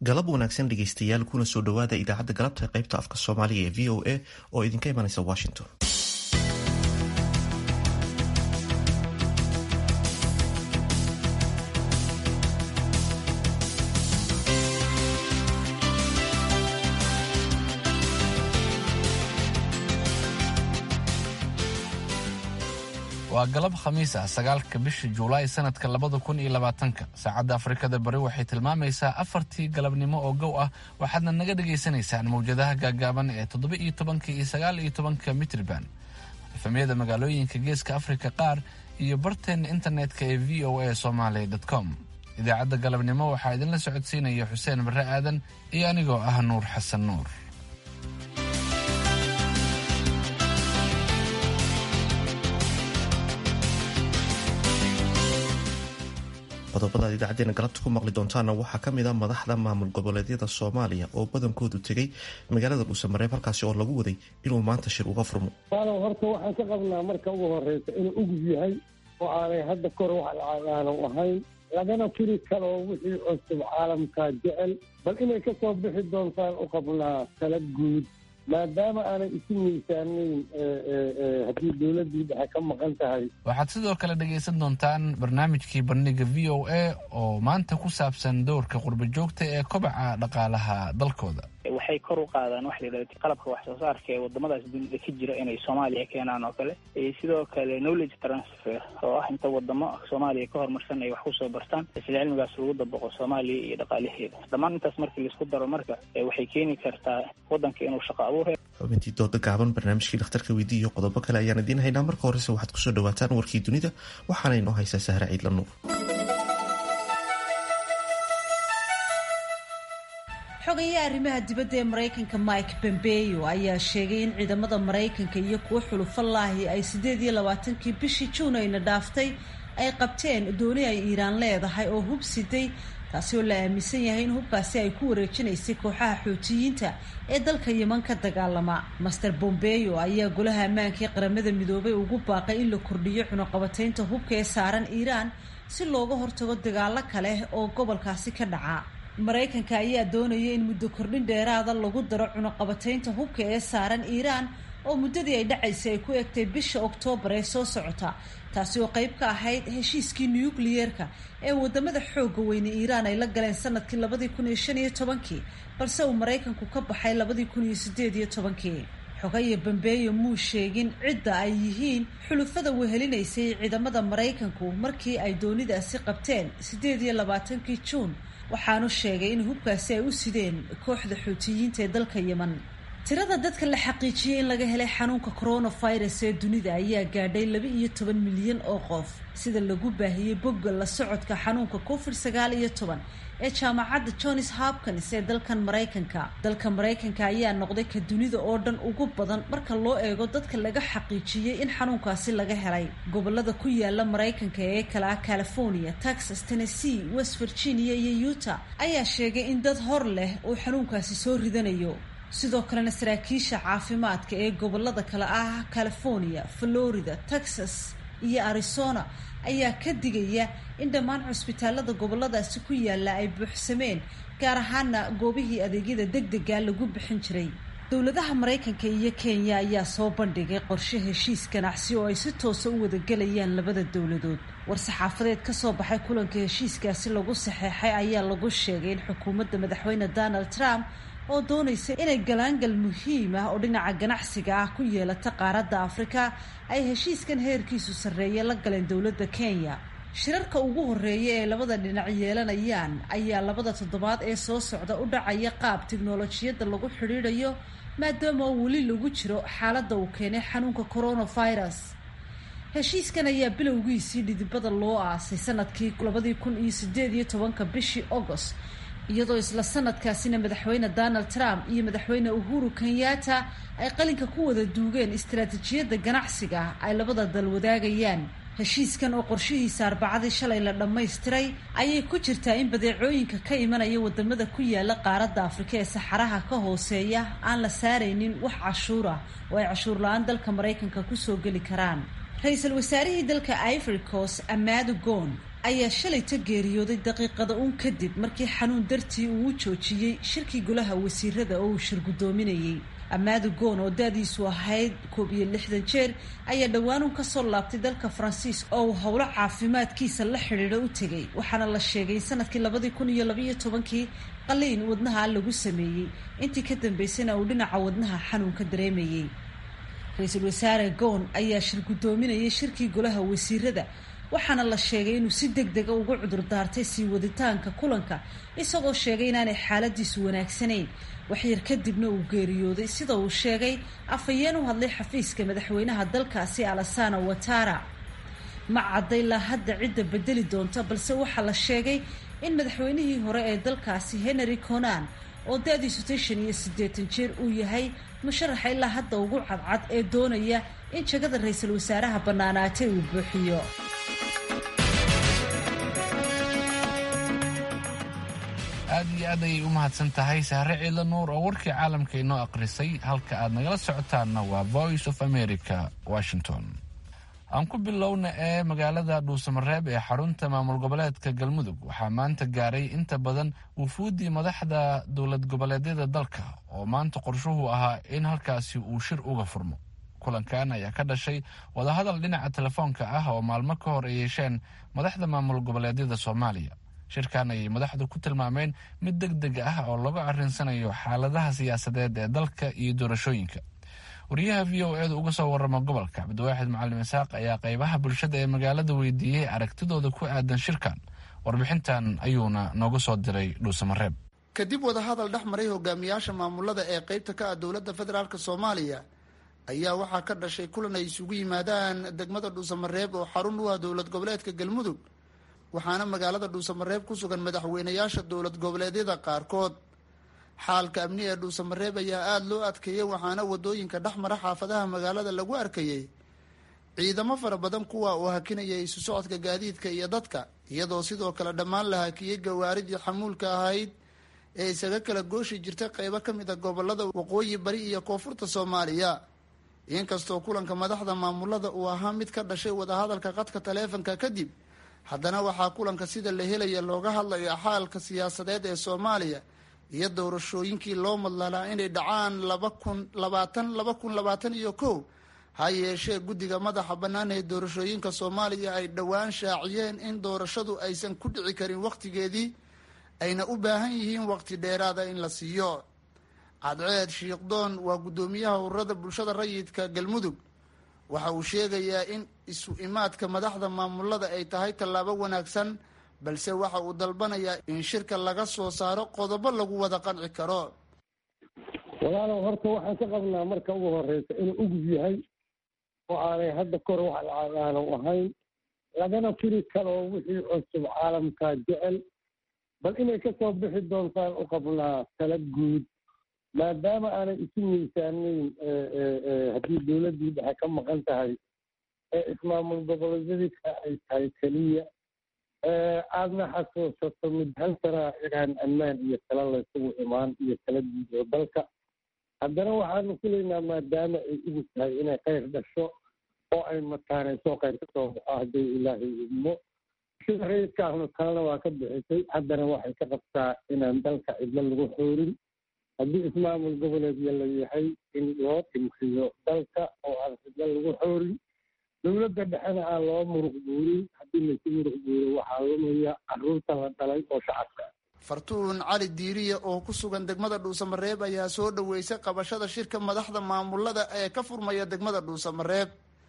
galab wanaagsan dhegeystayaal kuna soo dhowaada idaacadda galabta qaybta afka soomaaliga ee v o a oo idinka imanaysa washington waa galab khamiis ah sagaalka bisha juulaay sanadka labada kun iyo labaatanka saacadda afrikada bari waxay tilmaamaysaa afartii galabnimo oo gow ah waxaadna naga dhagaysanaysaan mawjadaha gaagaaban ee toddoba iyo tobanka iyo sagaal iyo tobanka mitriban efamyada magaalooyinka geeska afrika qaar iyo barteena internetka ee v o a somaly com idaacadda galabnimo waxaa idinla socodsiinaya xuseen barre aadan iyo anigoo ah nuur xasan nuur qodobada ad idaacadeena galabta ku maqli doontaana waxaa ka mid a madaxda maamul goboleedyada soomaaliya oo badankoodu tegay magaalada dhuusamareeb halkaasi oo lagu waday inuu maanta shir uga furmo walow horta waxaan ka qabnaa marka ugu horeysa inuu ugub yahay oo aanay hadda kor wax aanu ahayn lagana firi karo wixii cusub caalamkaa jecel bal inay ka soo bixi doontaan u qabnaa tala guud maadaama aanay isu miisaanayn haddii dowladdii dhexe ka maqan tahay waxaad sidoo kale dhegaysan doontaan barnaamijkii bandhiga v o a oo maanta ku saabsan doorka qurba joogta ee kobaca dhaqaalaha dalkooda waxay kor u qaadaan waxa la yidhahda qalabka wax soo saarka ee wadamadaas dunida ka jira inay soomaaliya keenaan oo kale sidoo kale knowledge transfer oo ah inta wadamo soomaaliya ka horumarsan ay wax kusoo bartaan isla cilmigaas lagu dabaqo soomaaliya iyo dhaqaalaheeda dhammaan intaas markii laisku daro marka waxay keeni kartaa wadanka inuu shaqo abuur xubintii dooda gaaban barnaamijkii dhakhtarka weydii iyo qodobo kale ayaan idiin haynaa marka horese waxaad kusoo dhawaataan warkii dunida waxaana inoo haysaa sahra ciidla nuur xogayaha arrimaha dibadda ee maraykanka mike pompeo ayaa sheegay in ciidamada maraykanka iyo kuwo xulufalaahi ay siddeed iyo labaatankii bishii juun ayna dhaaftay ay qabteen dooni ay iiraan leedahay oo hub siday taasi oo la aaminsan yahay in hubkaasi ay ku wareejinaysay kooxaha xootiyiinta ee dalka yeman ka dagaalama master bombeo ayaa golaha ammaanka ee qaramada midoobay ugu baaqay in la kordhiyo cunaqabataynta hubka ee saaran iiraan si looga hortago dagaalo kale oo gobolkaasi ka dhaca maraykanka ayaa doonaya in muddo kordhin dheeraada lagu daro cunaqabataynta hubka ee saaran iiraan oo muddadii ay dhacaysay ay ku egtay bisha oktoobar ee soo socota taasi oo qayb ka ahayd heshiiskii nukliyeerka ee wadamada xooga weyne iiraan ay la galeen sanadkii labadii kun iyo shan iyo tobankii balse uu maraykanku ka baxay labadii kun iyo sideed iyo tobankii xogaya bambeeyo muu sheegin cidda ay yihiin xulufada wehelinaysay ciidamada maraykanku markii ay doonidaasi qabteen siddeed iyo labaatankii juun waxaanu sheegay in hubkaasi ay u sideen kooxda xuutiyiinta ee dalka yeman tirada dadka la xaqiijiyey in laga helay xanuunka coronavirus ee dunida ayaa gaadhay laba iyo toban milyan oo qof sida lagu baahiyey bogga la socodka xanuunka covid sagaal iyo toban ee jaamacadda johns hopkins ee dalkan maraykanka dalka maraykanka ayaa noqday ka dunida oo dhan ugu badan marka loo eego dadka laga xaqiijiyey in xanuunkaasi laga helay gobolada ku yaala maraykanka ee kala ah california texas tennessee west virginia iyo utah ayaa sheegay in dad hor leh uu xanuunkaasi soo ridanayo sidoo kalena saraakiisha caafimaadka ee gobolada kale ah california florida texas iyo arizona ayaa ka digaya in dhammaan cusbitaalada goboladaasi ku yaala ay buuxsameen gaar ahaana goobihii adeegyada deg dega lagu bixin jiray dowladaha maraykanka iyo kenya ayaa soo bandhigay qorshe heshiis ganacsi oo ay si toosa u wadagelayaan labada dowladood war-saxaafadeed ka soo baxay kulanka heshiiskaasi lagu saxeexay ayaa lagu sheegay in xukuumadda madaxweyne donald trump oo doonaysa inay galaangal muhiim ah oo dhinaca ganacsiga ah ku yeelata qaaradda afrika ay heshiiskan heerkiisu sarreeye la galeen dowladda kenya shirarka ugu horreeya ee labada dhinac yeelanayaan ayaa labada toddobaad ee soo socda u dhacaya qaab tiknolojiyadda lagu xidhiidhayo maadaama oo weli lagu jiro xaaladda uu keenay xanuunka coronavirus heshiiskan ayaa bilowgiisii dhidibada loo aasay sanadkii labadii kun iyo sideed iyo tobanka bishii agost iyadoo isla sanadkaasina madaxweyne donald trump iyo madaxweyne uhuru kenyatta ay qalinka ku wada duugeen istaraatiijiyadda ganacsiga ay labada dal wadaagayaan heshiiskan oo qorshihiisa arbacadii shalay la dhammaystiray ayay ku jirtaa in badeecooyinka ka imanaya wadamada ku yaala qaaradda afrika ee saxaraha ka hooseeya aan la saaraynin wax cashuur ah oo ay cashuur la-aan dalka maraykanka kusoo geli karaan ra-iisul wasaarihii dalka ivory coast amado gon ayaa shalayta geeriyooday daqiiqada uun kadib markii xanuun dartii uu u joojiyey shirkii golaha wasiirada oo uu shir guddoominayey amaadu goon oo da-diisu ahayd koob iyo lixdan jeer ayaa dhowaanuun kasoo laabtay dalka faransiiska oo uu howlo caafimaadkiisa la xidhiidho u tegay waxaana la sheegay sanadkii labadii kun iyo labaiyo tobankii qaliin wadnaha lagu sameeyey intii ka dambeysana uu dhinaca wadnaha xanuunka dareemayey ra-iisul wasaare goon ayaa shir guddoominayay shirkii golaha wasiirada waxaana la sheegay inuu si deg dega ugu cudur daartay sii waditaanka kulanka isagoo sheegay inaanay xaaladiisu wanaagsanayn waxyar kadibna uu geeriyooday sida uu sheegay afhayeen u hadlay xafiiska madaxweynaha dalkaasi alasana watara ma caddaylaa hadda cidda bedeli doonta balse waxaa la sheegay in madaxweynihii hore ee dalkaasi henry conan oo da-diisu tay shan iyo siddeetan jeer uu yahay musharaxa ilaa hadda ugu cadcad ee doonaya in jagada ra-iisul wasaaraha bannaanaatay uu buuxiyo aad iyo aad ayay u mahadsan tahay sahre ciidla nuur oo warkii caalamka inoo aqrisay halka aad nagala socotaanna waa voice of america washington aan ku bilowna ee magaalada dhuusamareeb ee xarunta maamul goboleedka galmudug waxaa maanta gaaray inta badan wufuuddii madaxda dowlad goboleedyada dalka oo maanta qorshuhu ahaa in halkaasi uu shir uga furmo kulankan ayaa ka dhashay wadahadal dhinaca telefoonka ah oo maalmo ka hor ay yeesheen madaxda maamul goboleedyada soomaaliya shirkan ayay madaxdu ku tilmaameen mid deg deg ah oo lagu arrinsanayo xaaladaha siyaasadeed ee dalka iyo doorashooyinka wariyaha v o edu uga soo warama gobolka cabdiwaaxid macalin isaaq ayaa qeybaha bulshada ee magaalada weydiiyey aragtidooda ku aadan shirkan warbixintan ayuuna nooga soo diray dhuusamareeb kadib wadahadal dhex maray hogaamiyaasha maamulada ee qeybta ka ah dowladda federaalk soomaaliya ayaa waxaa ka dhashay kulan ay isugu yimaadaan degmada dhuusamareeb oo xarun u ah dowlad goboleedka galmudug waxaana magaalada dhuusamareeb ku sugan madaxweynayaasha dowlad goboleedyada qaarkood xaalka amni ee dhuusamareeb ayaa aada loo adkeeyey waxaana wadooyinka dhex mara xaafadaha magaalada lagu arkayey ciidamo fara badan kuwa uu hakinaya isu socodka gaadiidka iyo dadka iyadoo sidoo kale dhammaan la hakiyey gawaaridii xamuulka ahayd ee isaga kala gooshi jirta qeybo ka mid a gobolada waqooyi bari iyo koonfurta soomaaliya inkastoo kulanka madaxda maamulada uu ahaa mid ka dhashay wadahadalka qadka taleefanka kadib haddana waxaa kulanka sida la helaya looga hadlaya xaalka siyaasadeed ee soomaaliya iyo doorashooyinkii loo madlalaa inay dhacaan laba kun labaatan laba kun labaatan iyo kow ha yeeshee guddiga madaxa bannaan ee doorashooyinka soomaaliya ay dhowaan shaaciyeen in doorashadu aysan ku dhici karin wakhtigeedii ayna u baahan yihiin waqti dheeraada in la siiyo cadceed shiikhdoon waa guddoomiyaha ururada bulshada rayidka galmudug waxa uu sheegayaa in isu imaadka madaxda maamulada ay tahay tallaabo wanaagsan balse waxa uu dalbanayaa in shirka laga soo saaro qodobo lagu wada qanci karo walaalow horta waxaan ka qabnaa marka ugu horeysa inuu ugub yahay oo aanay hadda kor wax aanu ahayn lagana firi karo wixii cusub caalamkaa jecel bal inay kasoo bixi doontaan u qabnaa tala guud maadaama aanay isu miisaanayn haddii dowladdii dhexe ka maqan tahay ee ismaamul goboleedyadika ay tahay keliya aadna xasuusato mid hal sanaa inaan ammaan iyo tala laysugu imaan iyo tala guud oo dalka haddana waxaanu filaynaa maadaama ay ugu tahay inay khayr dhasho oo ay mataanayso khayr ka soo baxo haddii ilaahay idmo sida rayidkaahnu talena waa ka bixisay haddana waxay ka qabtaa inaan dalka cidlo lagu xoorin haddii ismaamul goboleedya la yahay in loo dhimriyo dalka oo aan cidlo lagu xoorin dowladda dhexena aan loo muruq guurin haddii laysu muruq guuro waxaa lumaya caruurta la dhalay oo shacabka fartuun cali diiriye oo ku sugan degmada dhuusamareeb ayaa soo dhaweysay qabashada shirka madaxda maamulada ee ka furmaya degmada dhuusamareeb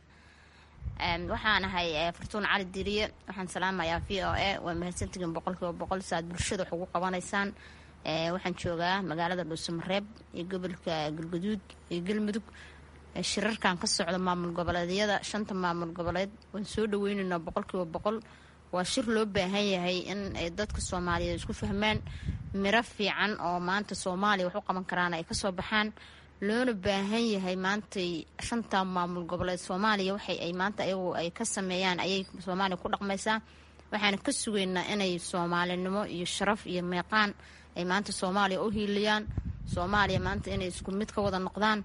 waxaan ahay fartuun cali diiriye waxaan salaamayaa v o a waa mahadsantihiin boqol kiiba boqol si aad bulshada wax ugu qabanaysaan waxaan joogaa magaalada dhuusamareeb iyo gobolka galguduud iyo galmudug shirarkan ka socda maamul goboleedyada shanta maamul goboleed waan soo dhaweyneynaa boqol kiiba boqol waa shir loo baahan yahay in ay dadka soomaaliyeed isku fahmaan miro fiican oo maanta soomaaliya wax u qaban karaan ay kasoo baxaan loona baahan yahay maantay shanta maamul goboleed soomaaliya waxay ay maanta ayagu ay ka sameeyaan ayay soomaaliya ku dhaqmaysaa waxaana ka sugaynaa inay soomaalinimo iyo sharaf iyo meeqaan ay maanta soomaaliya u hiiliyaan soomaaliya maanta inay isku mid ka wada noqdaan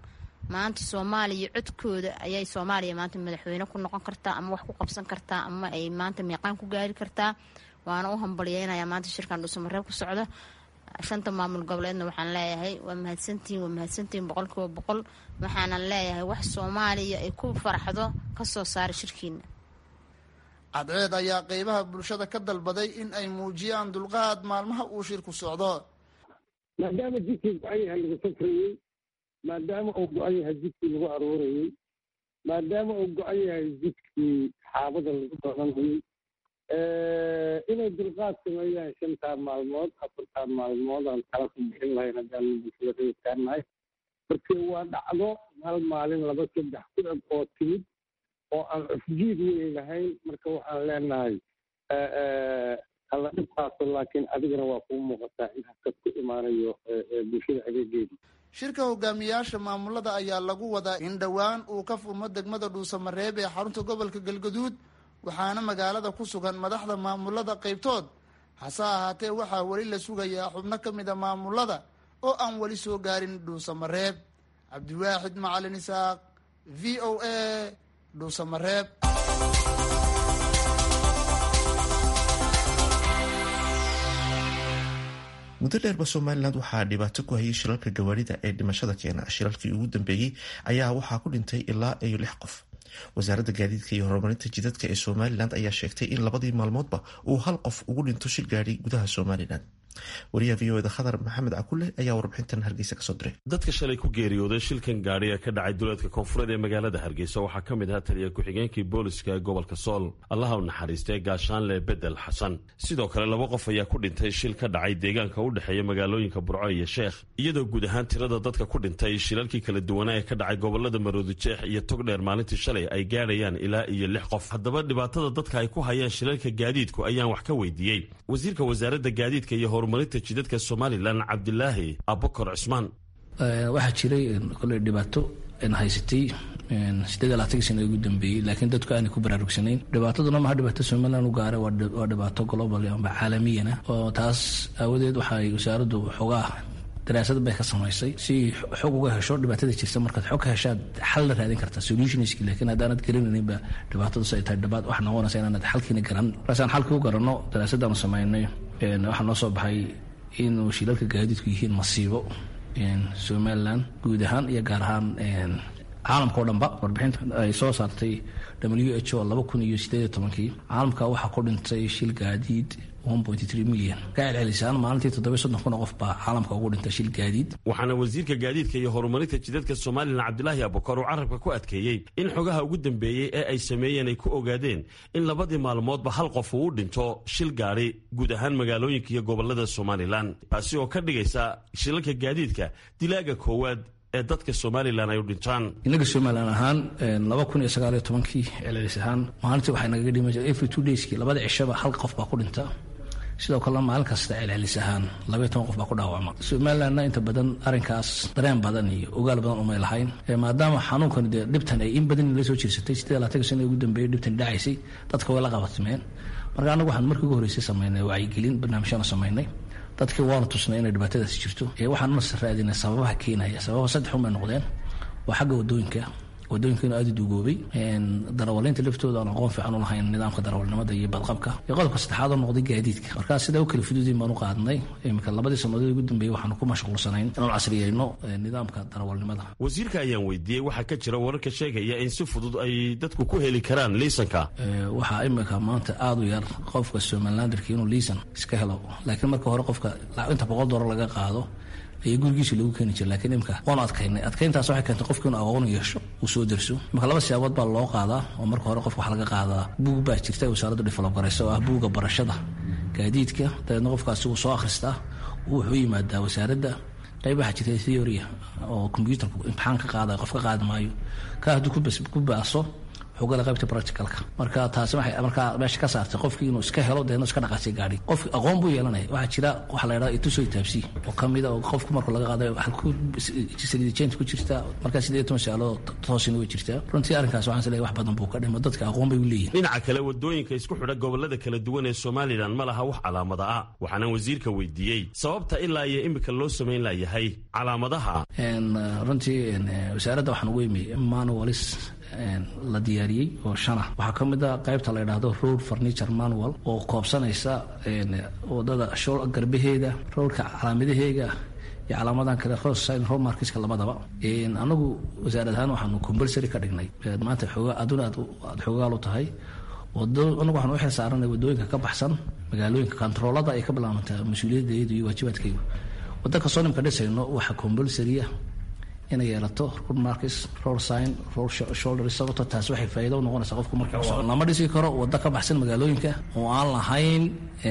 maanta soomaaliya codkooda ayay soomaaliya maanta madaxweyne ku noqon kartaa ama wax ku qabsan kartaa ama ay maanta miiqaan ku gaari kartaa waana u hambalyeynaya maanta shirkan dhuusamareeb ku socda shanta maamul goboleedna waxaan leeyahay waa mahadsantihiin waa mahadsantihiin boqolkiiba boqol waxaanan leeyahay wax soomaaliya ay ku faraxdo kasoo saara shirkiina cadceed ayaa qeybaha bulshada ka dalbaday in ay muujiyaan dulqaad maalmaha uu shirku socdo maadaama jidkii go-an yahay lagu safrayey maadaama uu go-an yahay jidkii lagu aruurayey maadaama uu go-an yahay jidkii xaabada lagu doonanayey inay dulqaad sameeyaan shantaa maalmood afartaa maalmood aan kala ku bixin lahayn haddaan bulshada reerkaanahay markii waa dhacdo hal maalin laba saddex ku eg oo timid oo aan cufjiid weyn lahayn marka waxaan leenahay alla dhibkaaso laakiin adigana waa kuu muuqataa in hakad ku imaanayo bulshada adeegeedii shirka hogaamiyaasha maamulada ayaa lagu wadaa in dhowaan uu ka furmo degmada dhuusamareeb ee xarunta gobolka galgaduud waxaana magaalada ku sugan madaxda maamulada qaybtood hase ahaatee waxaa weli la sugayaa xubno ka mid a maamulada oo aan weli soo gaarin dhuusamareeb cabdiwaaxid macalin isaaq v o a dhuusamareeb muddo dheerba somalilan waxaa dhibaato ku hayay shilalka gawaarida ee dhimashada keena shilalkii ugu dambeeyey ayaa waxaa ku dhintay ilaa iyo lix qof wasaaradda gaadiidka iyo horumarinta jidadka ee somalilan ayaa sheegtay in labadii maalmoodba uu hal qof ugu dhinto shil gaadhi gudaha somalilan wariyaha v o da khadar maxamed cakule ayaa warbixintan hargeysa kasoo diray dadka shalay ku geeriyooday shilkan gaadhi ee ka dhacay duleedka koonfureed ee magaalada hargeysa waxaa ka mid ahaa taliya ku-xigeenkii booliska ee gobolka sool allaha u naxariistay gaashaanle bedel xasan sidoo kale laba qof ayaa ku dhintay shil ka dhacay deegaanka u dhexeeya magaalooyinka burco iyo sheekh iyadoo guud ahaan tirada dadka ku dhintay shilalkii kala duwanaa ee ka dhacay gobolada maroodijeex iyo togdheer maalintii shalay ay gaadhayaan ilaa iyo lix qof haddaba dhibaatada dadka ay ku hayaan shilalka gaadiidku ayaan wax ka weydiiyey wasiirka wasaaradda gaadiidka iyo horumarinta jidadka somalilan cabdilaahi abukar cismaan waxaa jiray koley dhibaato haysatay sideed labaatankii sana ugu dambeeyey laakiin dadku aanay ku baraarugsanayn dhibaataduna maha dhibaato somalilan u gaara waa dhibaato global amba caalamiyana oo taas aawadeed waxay wasaaraddu xoogaa daraasad bay ka samaysay si xog uga hesho dhibaatada jirta markaad xog ka heshaad xal la raadin kartaa solutionski laakiin haddaanad garanayninba dhibaatadaas ay tahay dhibaat wax noqonaysa inaanad xalkiina garan markaasaan xalkii u garanno daraasadaanu samaynay waxaa noo soo baxay inuu shilalka gaadiidku yihiin masiibo somalilan guud ahaan iyo gaar ahaan caalamka o dhanba warbixinta ay soo saartay w h o laba kun iyo sideed iyo tobankii caalamka waxaa ku dhintay shil gaadiid milyan ka celcelisaan maalintii toddoba soddon kun oo qof baa caalamka ugu dhintay shil gaadiid waxaana wasiirka gaadiidka iyo horumarinta jidadka somalilan cabdilaahi abukar uu carabka ku adkeeyey in xogaha ugu dambeeyey ee ay sameeyeen ay ku ogaadeen in labadii maalmoodba hal qof uu u dhinto shil gaadhi guud ahaan magaalooyinka iyo gobolada somalilan taasi oo ka dhigaysa shilalka gaadiidka dilaaga koowaad ee dadka somalilan ay u dhintaan inaga somalilan ahaan laba kun iyo sagaal iyo tobankii celcelis ahaan maalintii waxay nagaga dhima jira every two dayski labada cishaba hal qof baa ku dhinta sidoo kalena maalin kasta celcelis ahaan labaiyo toban qof baa ku dhaawacma somalilanna inta badan arrinkaas dareen badan iyo ogaal badan umay lahayn maadaama xanuunkan dee dhibtan ay in badan la soo jirsatay siddeed labaatanka sana ugu dambeeyey dhibtan dhacaysay dadka way la qabatimeen marka annagu waxaan markii ugu horreysay samaynay wacyigelin barnaamijyaana samaynay dadkii waana tusnay inay dhibaatadaasi jirto waxaan nas raadinay sababaha keenaya sababa saddex un bay noqdeen waa xagga wadooyinka wadooyinkiinu aada u duugoobay darawaliinta laftooda aan aqoon fiican u lahayn nidaamka darawalnimada iyo badqabka iyo qodobka saddexaad oo noqday gaadiidka markaas sidaa u kala fududiin baan u qaadnay iminka labadii sannadood ugu dambeeyey waxaanu ku mashquulsanayn inaan casriyeyno nidaamka darawalnimada wasiirka ayaan weydiiyey waxaa ka jira wararka sheegaya in si fudud ay dadku ku heli karaan liisanka waxaa iminka maanta aada u yar qofka somalilanderka inuu liisan iska helo laakiin marka hore qofka inta boqol doolar laga qaado ayaa gurigiisa lagu keeni jira lakiin imika waanu adkaynay adkayntaas waxay keentay qofka inuu aqoon yeesho uu soo derso marka laba siyaabood baa loo qaadaa oo marka hore qofka waxa laga qaadaa buug baa jirta wasaaraddu develop garaysa oo ah buugga barashada gaadiidka dabeedna qofkaasi wuu soo akhristaa wuxuu yimaadaa wasaaradda qayb waxaa jirta theoria oo combyuutarku imtixaan ka qaada qof ka qaadi maayo ka hadduu ku baaso xogala qaybta practicalka marka taasi waxay markaa meesha ka saartay qofkii inuu iska helo deedna iska dhaqaasiy gaadhi qofki aqoon buu yeelanaya waxaa jira waxa la yidhaha itusoo itaabsi oo kamida oo qofku marka laga qaadayo halku saliidajeynta ku jirta markaa sideed toban su-aalood toosina way jirtaa runtii arrinkaas waxaan isleeyahay wax badan buu ka dhimo dadka aqoon bay u leeyihin dhinaca kale wadooyinka isku xidha gobolada kala duwan ee somalilan ma laha wax calaamada ah waxaana wasiirka weydiiyey sababta ilaa iyo imika loo samayn layahay calaamadaha runtii wasaaradda waxaan ugu imi manualis la diyaariyey oo shana waxaa ka mid a qaybta la yidhaahdo road furniture manual oo koobsanaysa wadada shool garbaheeda roadka calaamadaheega iyo calaamadan kale rosin romarkiska labadaba anagu wasaarad ahaan waxaanu compulsory ka dhignay maanta aduna aad xoogaal u tahay anagu waxaan u xil saaranay wadooyinka ka baxsan magaalooyinka kontaroolada ay ka bilaabantaa mas-uuliyaddeedu iyo waajibaadkaygu wadda kastoo nimka dhisayno waxaa compulsorya inay yeelato road markis road sign road shoulder sababto taasi waxay faa'iido u noqonaysaa qofku marka lama dhisi karo waddo ka baxsan magaalooyinka oo aan lahayn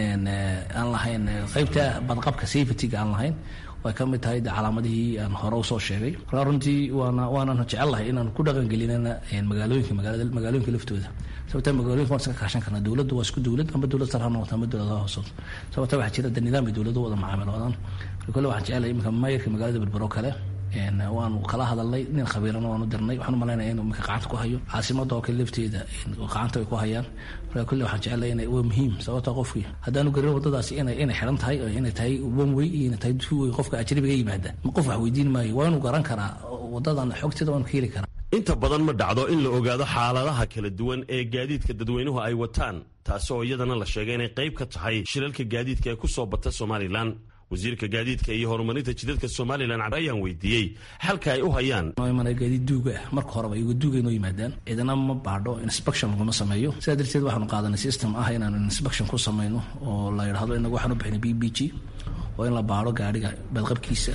aan lahayn qaybta badqabka safetyga aan lahayn way ka mid tahay de calaamadihii aan hore usoo sheegay markaa runtii waana waanan jecellahay inaan ku dhaqangelinana magaalooyinka magaalooyinka laftooda sababta magaalooyinka waan iska kaashan karnaa dowladdu waa isku dowlad amba dowlad sar ha noqoto amba dowladaha hoosood sababta waxaa jira de nidaam ay dowladdu wada macaamiloodaan kole waxaan jecelahay iminka maayarka magaalada berbero kale waanu kala hadalnay nin khabiirana waanu dirnay waxaan umalaynaya inuu iminka gacanta ku hayo caasimada oo kale lafteeda gacanta ay ku hayaan marka kulle waxaan jecelahay ina waa muhiim sababta qofkii haddaanu garin waddadaasi inay inay xiran tahay oo inay tahay one way iyo inay tahay two way qofka ajnabiga yimaada qof wax weydiin maayo waa inuu garan karaa waddadan xogteeda waanu ka heli karaa inta badan ma dhacdo in la ogaado xaaladaha kala duwan ee gaadiidka dadweynuhu ay wataan taasi oo iyadana la sheegay inay qayb ka tahay shilalka gaadiidka ee ku soo bata somalilan wasiirka gaadiidka iyo horumarinta jidadka somalilan ayaan weydiiyey xalka ay u hayaan gaadiid duuga ah marka horeba iyago duuga inoo yimaadaan cidina ma baadho inspection laguma sameeyo sidaa darteed waxaanu qaadanay system ah inaanu inspection ku samayno oo la yidhahdo inagu waxaan u bixinay b b g oo in la baadho gaadhiga badqabkiisa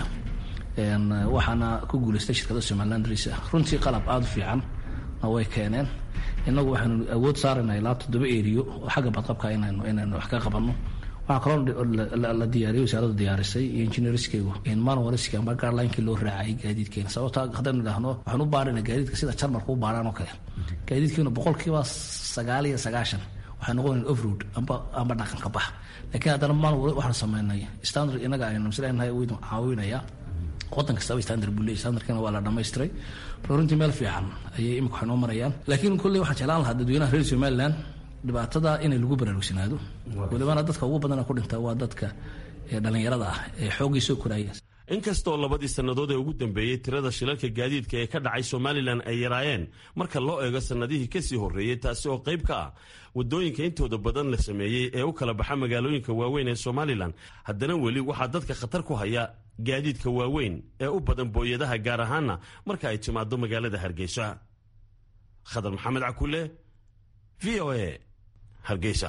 waxaana ku guulaystay shirkada somaliland ris runtii qalab aada u fiican na way keeneen inagu waxaanu awood saarayna ilaa toddoba eriyo oo xagga badqabka inaynu inaynu wax ka qabanno waxaa kaloo la diyaariyay wasaaraddu diyaarisay iyo engineerskeygu manualski amba gaarlinekii loo raacayay gaadiidkeena sababta haddaynu idhaahno waxaan u baarayna gaadiidka sida jarmarka u baaraan oo kale gaadiidkeenu boqolkiiba sagaal iyo sagaashan waxay noqonayn offroad amba amba dhaqanka bax laakiin haddana manual waxaan sameynay standard inaga aynu misleenahay waynu caawinaya wadan kastaba standard buu leeyahy standardkana waa la dhamaystiray marka runtii meel fiican ayay imika waxay noo marayaan laakiin kulley waxaan jeclaan lahaa dadweynaha reer somaliland dhibaatada inay lagu baraarugsanaado walibana dadka ugu badana ku dhinta waa dadka dhallinyarada ah ee xooggii soo koraya inkastoo labadii sannadood ee ugu dambeeyey tirada shilalka gaadiidka ee ka dhacay somalilan ay yaraayeen marka loo eego sannadihii kasii horreeyey taasi oo qayb ka ah waddooyinka intooda badan la sameeyey ee u kala baxa magaalooyinka waaweyn ee somalilan haddana weli waxaa dadka khatar ku haya gaadiidka waaweyn ee u badan booyadaha gaar ahaana marka ay timaado magaalada hargeysa khadar maxamed cakule v o a hargeysa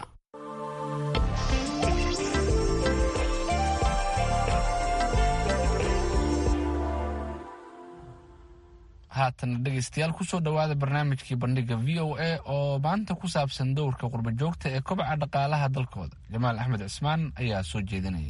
haatan dhegaystayaal kusoo dhowaada barnaamijkii bandhiga v o a oo maanta ku saabsan dowrka qurba joogta ee kobaca dhaqaalaha dalkooda jamaal axmed cismaan ayaa soo jeedinaya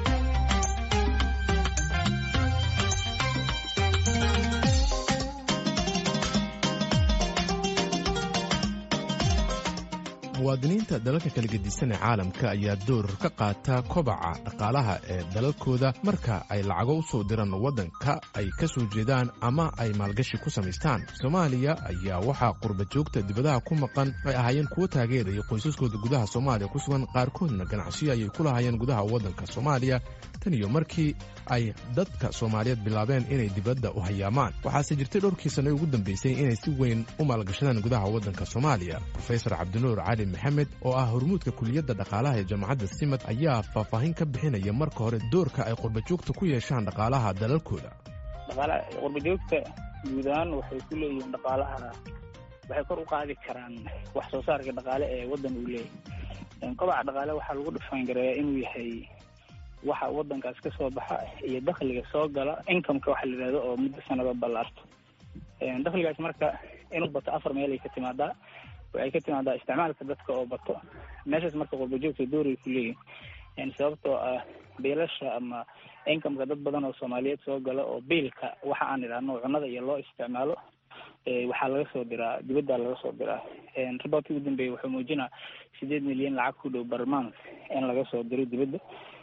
muwaadiniinta dalalka kala gedisan ee caalamka ayaa door ka qaata kobaca dhaqaalaha ee dalalkooda marka ay lacago u soo diraan waddanka ay ka soo jeedaan ama ay maalgashi ku samaystaan soomaaliya ayaa waxaa qurba joogta dibadaha ku maqan ay ahaayeen kuwo taageeraya qoysaskooda gudaha soomaaliya ku sugan qaarkoodna ganacsiyo ayay ku lahaayeen gudaha waddanka soomaaliya tan iyo markii ay dadka soomaaliyeed bilaabeen inay dibadda u hayaamaan waxaase jirtay dhowrkii sanno ugu dambaysay inay si weyn u maalgashadaan gudaha waddanka soomaaliya rofesor cabdinuur cali maxamed oo ah hormuudka kuliyadda dhaqaalaha ee jaamacadda simad ayaa faahfaahin ka bixinaya marka hore doorka ay qurbajoogta ku yeeshaan dhaqaalaha dalalkooda qurbajoogta guud ahaan waxay ku leeyihiin dhaqaalaha waxay kor u qaadi karaan wax soo saarka dhaqaale ee waddan uu leeyahy kobaca dhaqaale waxaa lagu dhifaangareeyaa inuu yahay waxa waddankaas ka soo baxa iyo dakhliga soo gala incomeka waxa la yidhahdo oo muddo sanado ballaarto dakhligaas marka inuu bato afar meel ay ka timaadaa waxay ka timaadaa isticmaalka dadka oo bato meeshaas marka qurbajoogta dooray ku leeyihin sababtoo ah biilasha ama incomeka dad badan oo soomaaliyeed soo gala oo biilka waxa aan idhaahno cunnada iyo loo isticmaalo waxaa laga soo diraa dibadda laga soo diraa riboortkii ugu dambeeyay wuxuu muujinaa sideed milyan lacag ku dhow barmans in laga soo diro dibadda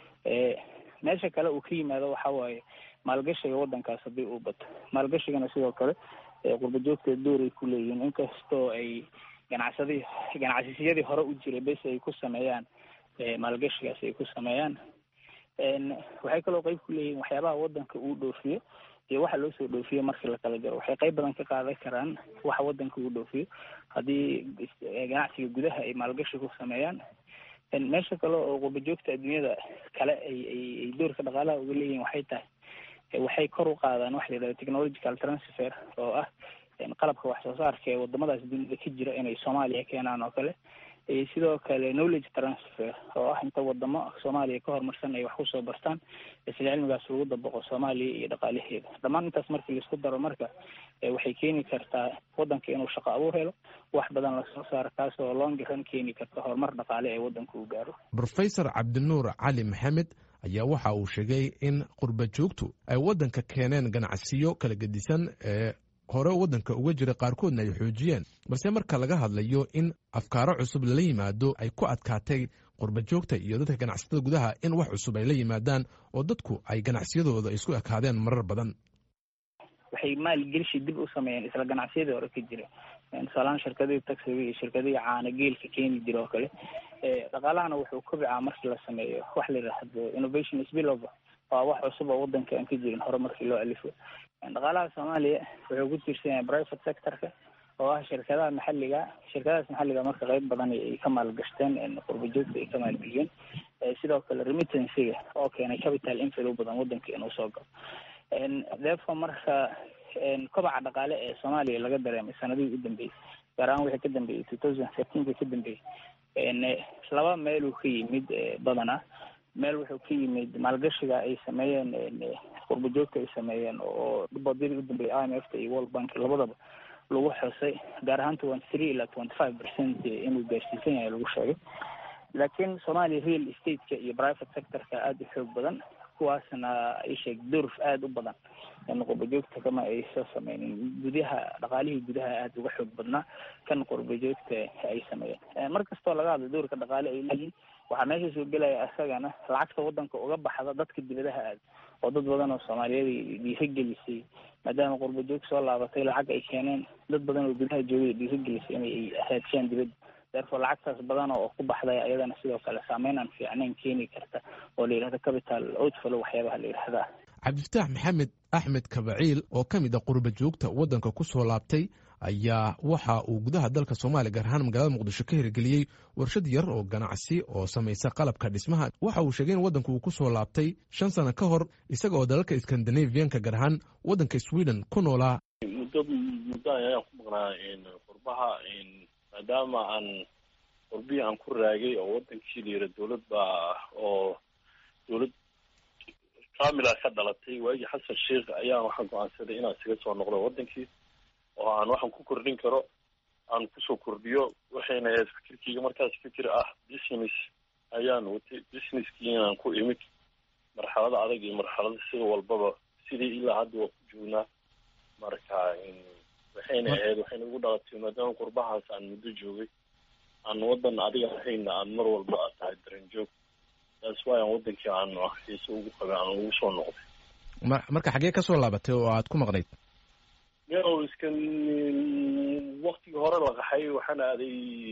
meesha kale uu ka yimaado waxa waaye maalgashiga wadankaas haddii uu bato maalgashigana sidoo kale qurba joogta dooray ku leeyihiin inkastoo ay ganacsadi ganacsiyadii hore u jiray bes ay ku sameeyaan maalgashigaas ay ku sameeyaan waxay kaloo qeyb ku leeyihiin waxyaabaha wadanka uu dhoofiyo iyo waxa loo soo dhoofiyo markii la kala jaro waxay qeyb badan ka qaadan karaan waxa wadanka uu dhoofiyo haddii ganacsiga gudaha ay maalgashi ku sameeyaan meesha kale oo qurba joogta adduunyada kale ay ay doorka dhaqaalaha uga leeyihiin waxay tahay waxay kor u qaadaan waxa la yidhahda technological transfer oo ah qalabka wax soo saarka ee wadamadaas dunida ka jira inay soomaaliya keenaan oo kale sidoo kale knowledge transfer oo ah inta wadamo soomaaliya ka horumarsan ay wax kusoo bartaan isla cilmigaas lagu dabaqo soomaaliya iyo dhaqaalaheeda dhammaan intaas markii laisku daro marka waxay keeni kartaa wadanka inuu shaqo abuur helo wax badan lasoo saaro kaas oo longiran keeni karta horumar dhaqaale ee wadanka uu gaaro rofesor cabdinuur cali maxamed ayaa waxa uu sheegay in qurba joogtu ay waddanka keeneen ganacsiyo kala gedisan ee hore waddanka uga jira qaarkoodna ay xoojiyeen balse marka laga hadlayo in afkaaro cusub lala yimaado ay ku adkaatay qurba joogta iyo dadka ganacsatada gudaha in wax cusub ay la yimaadaan oo dadku ay ganacsiyadooda isku ekaadeen marar badan waxay maalgelishi dib u sameeyeen isla ganacsiyadii hore ka jira tusaalahaan shirkadihii taxiga iyo shirkadihii caana geelka keeni jira oo kale dhaqaalahana wuxuu kobicaa markii la sameeyo wax la yidhaahdo innovation spillover waa wax cusub oo wadanka aan ka jirin hore markii loo alifo dhaqaalaha soomaaliya wuxuu ku tiirsan yahay private sectorka oo ah shirkadaha maxalliga shirkadahaas maxalliga marka qeyb badan ay ka maalgashteen qurba joogta ay ka maalgeliyeen sidoo kale remittancyga oo keenay capital inflow badan wadanka inuu soo galo therefore marka kobaca dhaqaale ee soomaaliya laga dareemay sanadihii u dambeeyey gaar ahaan wixii ka dambeeyey two thousand thirteenka ka dambeeyey laba meeluu ka yimid badanaa meel wuxuu ka yimid maalgashiga ay sameeyeen qurba joogta ay sameeyeen oo bodyadii u dambeeyey i m f ta iyo world bank labadaba lagu xusay gaar ahaan twenty three ilaa twenty five percent inuu gaarsiisan yahay lagu sheegay laakiin soomaaliya real estateka iyo private sectorka aada u xoog badan kuwaasna ay sheeg durf aada u badan qurba joogta kama ay soo sameynin gudaha dhaqaalihii gudaha aada uga xoog badnaa kan qurba joogta ay sameeyeen mar kastoo laga hadlo doorka dhaqaale ay leeyihin waxaa meesha soo gelaya isagana lacagta wadanka uga baxda dadka dibadaha aada oo dad badan oo soomaaliyeed dhiiragelisay maadaama qurba joog soo laabatay lacag ay keeneen dad badan oo gudaha joogay dhiiragelisay inay raadshiyaan dibadda therefore lacagtaas badan oo ku baxday ayadana sidoo kale saameyn aan fiicnayn keeni karta oo la yidhahdo capital outflow waxyaabaha la yidhahdaa cabdifataax maxamed axmed kabaciil oo ka mid a qurba joogta waddanka ku soo laabtay ayaa waxa uu gudaha dalka soomaaliya gaar ahaan magaalada muqdisho ka hirgeliyey warshad yar oo ganacsi oo samaysa qalabka dhismaha waxa uu sheegay in waddanku uu ku soo laabtay shan sano ka hor isaga oo dalalka skandinavianka gaar ahaan waddanka sweden ku noolaa muddo muddo ayaan ku maqnaa qurbaha maadaama aan qurbihii aan ku raagay oo wadankii la yira dowlad baa oo dowlad kamila ka dhalatay waagii xasan sheikh ayaan waxaan go-aansaday inaan isaga soo noqdo wadankii oo aan waxaan ku kordhin karo aan kusoo kordhiyo waxayna ahayd fikirkeyga markaas fikir ah business ayaan watay businesskii inaan ku imid marxalada adag iyo marxalada sida walbaba sidii ilaa hadda waa ku joognaa marka waxayna ahayd waxayna ugu dhalatay maadaama qurbahaas aan muddo joogay aan wadan adiga ahayna aan mar walba a tahay daranjoog taas waay aan wadankii aan xiise ugu qabay aan ugu soo noqday marka xaggee ka soo laabatay oo aad ku maqnayd yo iskan waktigii hore la qaxay waxaan aaday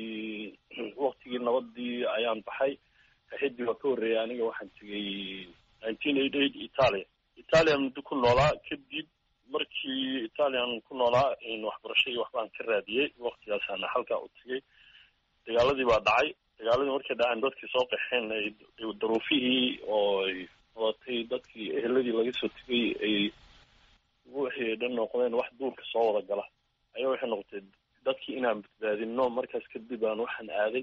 waktigii nabadii ayaan baxay kaxidii waa ka horreeyay aniga waxaan tegay nineteen eighty eight italia italian muddo ku noolaa kadib markii italian ku noolaa waxbarasho iyo waxbaan ka raadiyey waktigaasana halkaa u tegay dagaaladii baa dhacay dagaaladii markay dhaceen dadkii soo qaxeen daruufihii oo ay wadatay dadkii eheladii laga soo tegay ay wixii dhan noqdeen wax duurka soo wada gala ayaa waxay noqotay dadkii inaan badbaadino markaas kadib aan waxaan aaday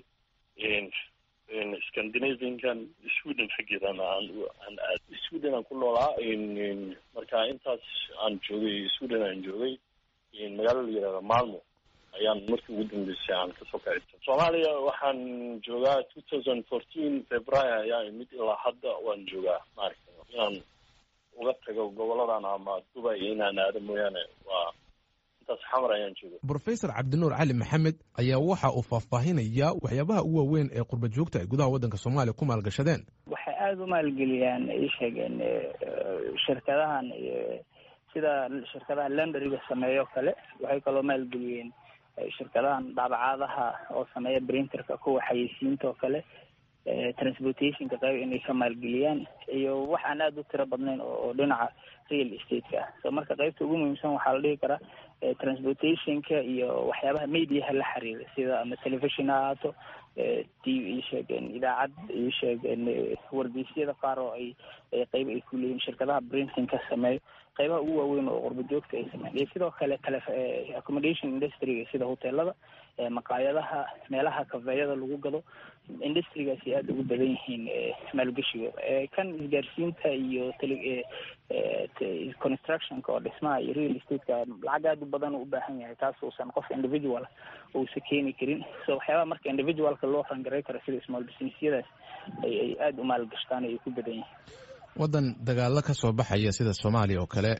scandinaviankan sweden xaggeedan aan aan aaday sweden aan ku noolaa marka intaas aan joogay sweden aan joogay magaalo la yihahda malmo ayaan markii ugu dambeysay aan kasoo kacito soomaaliya waxaan joogaa two thousand fourteen february ayaa imid ilaa hadda waan joogaa maaragta inaan uga tago goboladan ama dubai inaan aado mooyaane waa intaas xamar ayaan jooga brofesor cabdinuur cali maxamed ayaa waxa uu faahfaahinayaa waxyaabaha ugu waaweyn ee qurba joogta ay gudaha waddanka soomaaliya ku maalgashadeen waxay aada u maalgeliyaan ay sheegeen shirkadahan sida shirkadaha lendariga sameeyo kale waxay kaloo maalgeliyeen shirkadahan daabacaadaha oo sameeya printerka kuwa xayeysiinta oo kale transportationka qayb inay ka maalgeliyaan iyo wax aan aada u tiro badnayn oo dhinaca real estate-ka ah so marka qaybta ugu muhiimsan waxaa la dhihi karaa transportationka iyo waxyaabaha mediaha la xiriira sida ama television ha ahaato t v sheegeen idaacad iyo sheegeen wargeysyada qaar oo ay qayb ay ku leeyihin shirkadaha printing ka sameeyo qaybaha ugu waaweyn oo qurba joogta ay sameeyaan iyo sidoo kale tele accommodation industryga sida hoteelada maqaayadaha meelaha kafeeyada lagu gado industrigaasi aada ugu badan yihiin maalgeshigooda kan isgaarsiinta iyo tele constructionka oo dhismaha iyo real estate-ka lacag aada u badan u ubaahan yahay taas uusan qof individual uusa keeni karin so waxyaabaha marka individualka loo rangaray karo sida small businessyadaas ay ay aada u maalgashtaan ay ku badan yihiin waddan dagaalo ka soo baxaya sida soomaaliya oo kale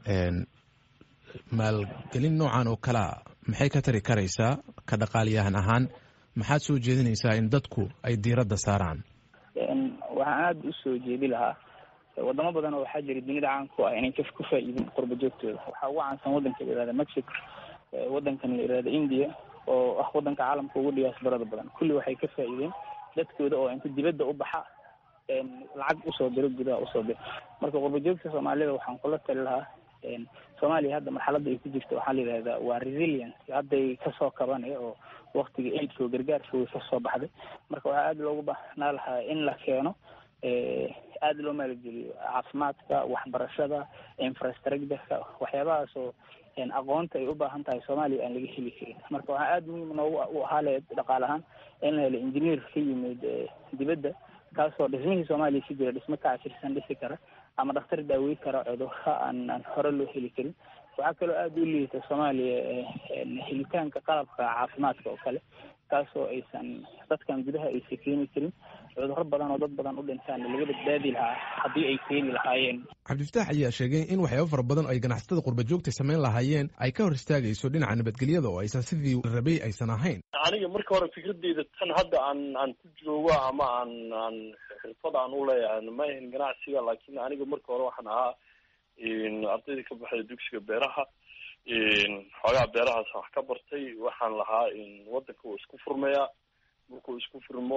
maalgelin noocan oo kalea maxay ka tari karaysaa ka dhaqaaliyahan ahaan maxaad soo jeedinaysaa in dadku ay diiradda saaraan waxaan aada u soo jeedi lahaa wadamo badan oo waxaa jira dunida caanku ah inay ka ku faa-iidin qurba joogtooda waxaa ugu caansan waddanka la yihahda mexico waddankan la yihahda india oo ah waddanka caalamka ugu dhiyaasbarada badan kulli waxay ka faa-iideen dadkooda oo inta dibadda u baxa lacag usoo diro gudaha usoo diro marka qurba joogta soomaalida waxaan kula tali lahaa soomaaliya hadda marxaladda ay ku jirta waxaa la yidhahdaa waa resilience hadday kasoo kabanaya oo waktiga aidka oo gargaarka way kasoo baxday marka waxaa aada loogu baahnaa lahaa in la keeno aada loo maalgeliyo caafimaadka waxbarashada infrastructureka waxyaabahaas oo aqoonta ay u baahan tahay soomaaliya aan laga heli karin marka waxaa aada muhiim noogu u ahaa leed dhaqaal ahaan in la helo engineer ka yimid dibadda kaasoo dhismihii soomaaliya si jira dhismo ka cashirsan dhisi kara ama dhakhtar daawey kara cudurra aan aan hore loo heli karin waxaa kaloo aada u liita soomaaliya helitaanka qalabka caafimaadka oo kale kaasoo aysan dadkan gudaha aysan keeni karin cudurro badan oo dad badan u dhintaan laga badbaadi lahaa haddii ay keeni lahaayeen cabdifataax ayaa sheegay in waxyaabo fara badan oo ay ganacsatada qurba joogta samayn lahaayeen ay ka hor istaagayso dhinaca nabadgelyada oo aysan sidii rabay aysan ahayn aniga marka hore fikradeyda tan hadda aan aan ku joogo ama aan aan xirfad aan u leeyahay ma ahin ganacsiga laakiin aniga marka hore waxaan ahaa ardayda ka baxday dugsiga beeraha xoogaa beerahaas wax ka bartay waxaan lahaa waddanka uu isku furmayaa markuu isku furmo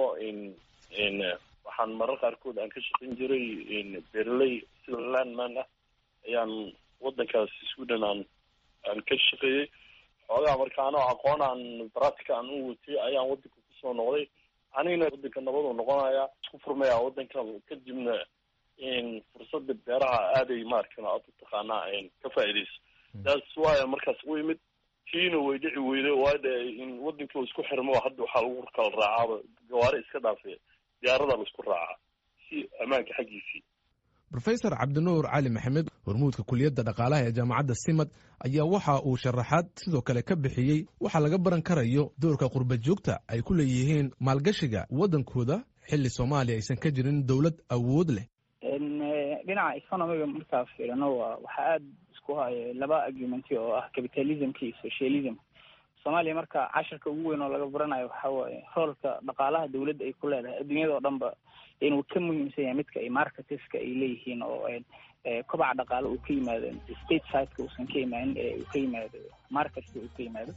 waxaan marar qaarkood aan ka shaqayn jiray beeraley sida landman ah ayaan waddankaas sweden aan aan ka shaqeeyey xoogaa marka anoo aqoon aan baratika aan u watay ayaan waddanka kusoo noqday anigana waddanka nabaduu noqonayaa isku furmaya waddanka kadibna fursada beeraha aaday maarkan aad u taqaanaa ka faa'iidayso taas waaya markaas u imid kiina way dhici weyday waayo in waddankii isku xirmo hadda waxaa lagu kala raacaaba gawaari iska dhaafay diyaarada laisku raacaa si ammaanka xaggiisii rofesor cabdinuur cali maxamed hormuudka kuliyadda dhaqaalaha ee jaamacadda simad ayaa waxa uu sharaxaad sidoo kale ka bixiyey waxaa laga baran karayo doorka qurba joogta ay ku leeyihiin maalgashiga waddankooda xilli soomaaliya aysan ka jirin dowlad awood leh dhinaca economiga markaa fiirino waa waxaa aada isku haya laba argumenti oo ah capitalismka iyo socialism soomaaliya marka cashirka ugu weyn oo laga baranayo waxa waaye roolka dhaqaalaha dawladda ay ku leedahay adduunyada oo dhan ba inuu ka muhiimsan yahay midka ay marketeska ay leeyihiin oo kobaca dhaqaale uu ka yimaado state sideka uusan ka imaanin ee uu ka yimaado marketka uu ka yimaado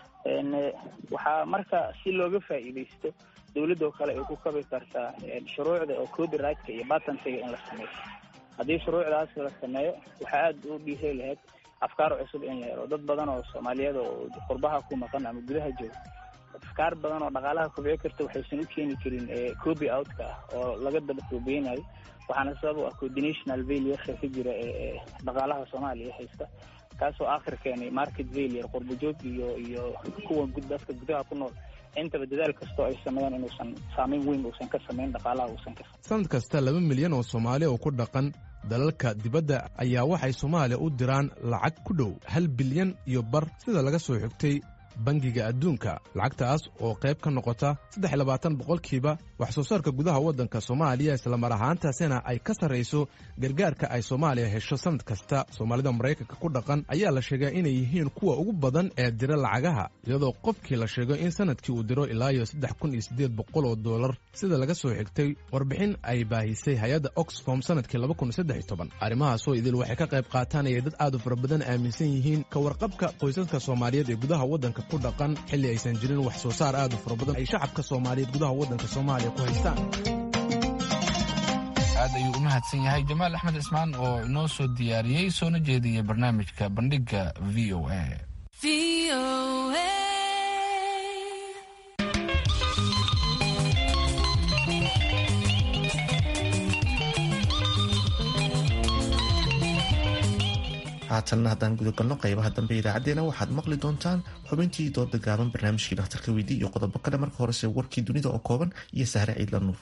waxaa marka si looga faa'iidaysto dawladda oo kale ay ku kabi kartaa shuruucda oo copyrightka iyo batantiga in la sameeyo haddii shuruucdaas la sameeyo waxaa aada u dhiiri lahayd afkaar cusub in la helo dad badan oo soomaaliyeed oo qurbaha ku maqan ama gudaha jooga afkaar badan oo dhaqaalaha kobciyo karta waxaysan u keeni karin copy outka ah oo laga daba koobeynayo waxaana sabab u ah coordinational failureka ka jira ee dhaqaalaha soomaaliya haysta kaasoo aakhir keenay market failure qurbajoog iyo iyo kuwa dadka gudaha ku nool intaba dadaal kastoo ay sameeyaan inuusan saameyn weyn uusan ka samayn dhaqaalaha uusan ka sanad kasta laba milyan oo soomaali oo ku dhaqan dalalka dibadda ayaa waxay soomaaliya u diraan lacag ku dhow hal bilyan iyo bar sida laga soo xigtay bangiga adduunka lacagtaas oo qayb ka noqota saddex labaatan boqolkiiba wax soo saarka gudaha waddanka soomaaliya islamar ahaantaasina ay ka sarrayso gargaarka ay soomaaliya hesho sannad kasta soomaalida maraykanka ku dhaqan ayaa la sheegaa inay yihiin kuwa ugu badan ee dira lacagaha iyadoo qofkii la sheego in sannadkii uu diro ilaa iyo saddex kun iyo siddeed boqol oo dollar sida laga soo xigtay warbixin ay baahisay hay-adda oxfom sannadkii laba kun saddex iyo toban arrimahaasoo idil waxay ka qayb qaataan ayay dad aad u fara badan aaminsan yihiin ka warqabka qoysaska soomaaliyeed ee gudaha waddanka ku dhaqan xilli aysan jirin wax soo saar aad u fara badan ay shacabka soomaaliyeed gudaha waddanka soomaaliya ku haystaan aad ayuu u mahadsan yahay jamaal axmed cismaan oo inoo soo diyaariyey soona jeediyey barnaamijka bandhigga v o a haatanna haddaan gudagalno qaybaha dambe idaacaddeenna waxaad maqli doontaan xubintii dooda gaaban barnaamijkii dhakhtarka weydii iyo qodobo kale marka horese warkii dunida oo kooban iyo sahre ciidla nuur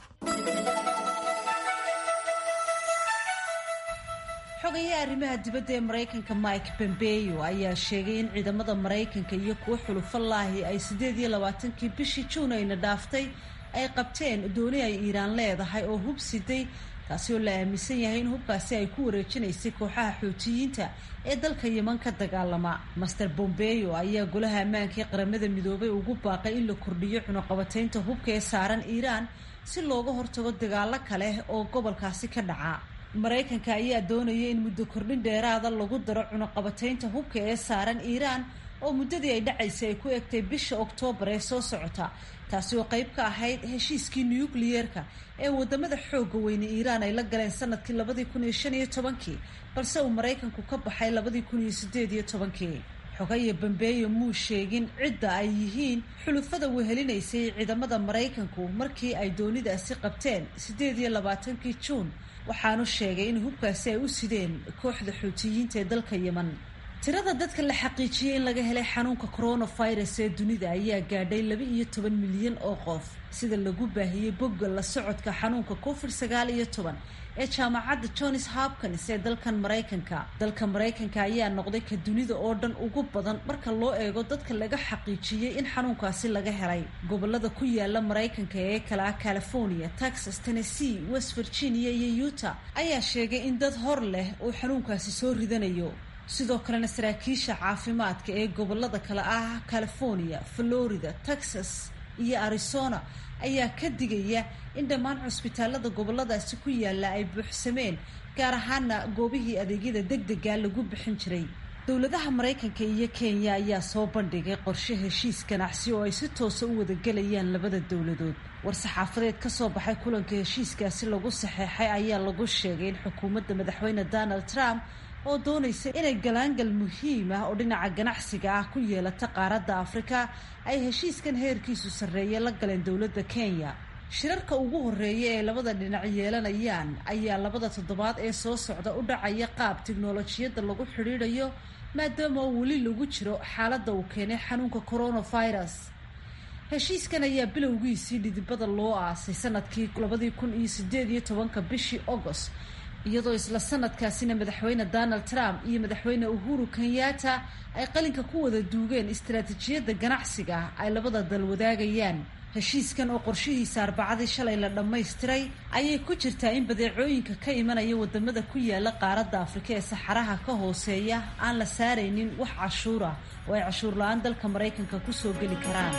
xogayaha arrimaha dibadda ee maraykanka mike pompeo ayaa sheegay in ciidamada maraykanka iyo kuwo xulufalaahi ay siddeed iyo labaatankii bishii juun ayna dhaaftay ay qabteen dooni ay iiraan leedahay oo hub siday taasi oo la aaminsan yahay in hubkaasi ay ku wareejinaysay kooxaha xuutiyiinta ee dalka yeman ka dagaalama master bombeo ayaa golaha ammaanka ee qaramada midoobay ugu baaqay in la kordhiyo cunuqabataynta hubka ee saaran iiraan si looga hortago dagaalo kale oo gobolkaasi ka dhaca maraykanka ayaa doonaya in muddo kordhin dheeraada lagu daro cunuqabataynta hubka ee saaran iiraan oo muddadii ay dhacaysay ay ku egtay bisha oktoobar ee soo socota taasi oo qayb ka ahayd heshiiskii nukliyeerka ee wadamada xooga weyne iiraan ay la galeen sanadkii labadii kun iyo shan iyo tobankii balse uu maraykanku ka baxay labadii kun iyo sideed iyo tobankii xogaya bambeeyo muu sheegin cidda ay yihiin xulufada wehelinaysay ciidamada maraykanku markii ay doonidaasi qabteen siddeed iyo labaatankii juun waxaanu sheegay in hubkaasi ay u sideen kooxda xuutiyiinta ee dalka yeman tirada dadka la xaqiijiyey in laga helay xanuunka coronavirus ee dunida ayaa gaadhay laba iyo toban milyan oo qof sida lagu baahiyey bogga la socodka xanuunka covid sagaal iyo toban ee jaamacadda johns hopkins ee dalkan maraykanka dalka maraykanka ayaa noqday ka dunida oo dhan ugu badan marka loo eego dadka laga xaqiijiyey in xanuunkaasi laga helay gobolada ku yaala maraykanka ee kala ah california texas tennessee west virginia iyo utah ayaa sheegay in dad hor leh uu xanuunkaasi soo ridanayo sidoo kalena saraakiisha caafimaadka ee gobolada kale ah california florida texas iyo arizona ayaa ka digaya in dhammaan cusbitaalada goboladaasi ku yaala ay buuxsameen gaar ahaana goobihii adeegyada degdega lagu bixin jiray dowladaha maraykanka iyo kenya ayaa soo bandhigay qorshe heshiis ganacsi oo ay si toosa u wadagelayaan labada dowladood war-saxaafadeed ka soo baxay kulanka heshiiskaasi lagu saxeexay ayaa lagu sheegay in xukuumadda madaxweyne donald trump oo doonaysa inay galaangal muhiim ah oo dhinaca ganacsiga ah ku yeelata qaaradda afrika ay heshiiskan heerkiisu sarreeye la galeen dowladda kenya shirarka ugu horreeya ee labada dhinac yeelanayaan ayaa labada toddobaad ee soo socda u dhacaya qaab tiknolojiyadda lagu xidhiidhayo maadaama oo weli lagu jiro xaaladda uu keenay xanuunka coronavirus heshiiskan ayaa bilowgiisii dhidibada loo aasay sanadkii labadii kun iyo sideed iyo tobanka bishii agost iyadoo isla sanadkaasina madaxweyne donald trump iyo madaxweyne uhuru kenyatta ay qalinka ku wada duugeen istaraatiijiyadda ganacsiga ay labada dal wadaagayaan heshiiskan oo qorshihiisa arbacadii shalay la dhammaystiray ayay ku jirtaa in badeecooyinka ka imanaya wadamada ku yaala qaaradda afrika ee saxaraha ka hooseeya aan la saaraynin wax cashuur ah oo ay cashuur la-aan dalka maraykanka kusoo geli karaan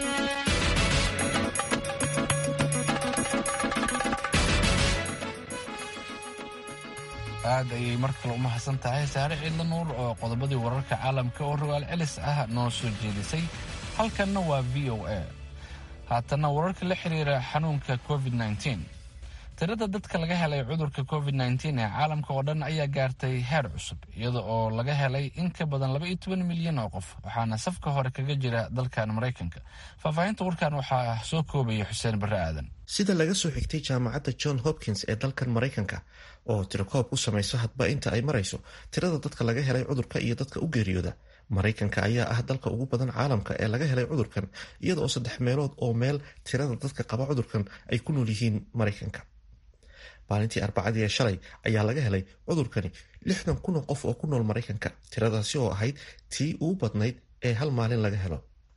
aad ayay mar kale u mahadsan tahay saare ciidla nuur oo qodobadii wararka caalamka oo rogaal celis ah noo soo jeedisay halkanna waa v o a haatanna wararka la xiriira xanuunka covid -19 tirada dadka laga helay cudurka covid -19 ee caalamka oo dhan ayaa gaartay heer cusub iyada oo laga helay in ka badan laba iyo toban milyan oo qof waxaana safka hore kaga jira dalkan maraykanka faahfaahinta warkan waxaa soo koobaya xuseen barre aadan sida laga soo xigtay jaamacadda john hopkins ee dalkan maraykanka oo tirakoob u samayso hadba inta ay marayso tirada dadka laga helay cudurka iyo dadka u geeriyooda maraykanka ayaa ah dalka ugu badan caalamka ee laga helay cudurkan iyada oo saddex meelood oo meel tirada dadka qaba cudurkan ay ku nool yihiin maraykanka maalintii arbacadii ee shalay ayaa laga helay cudurkani lixdan kun oo qof oo ku nool maraykanka tiradaasi oo ahayd tii ugu badnayd ee hal maalin laga helo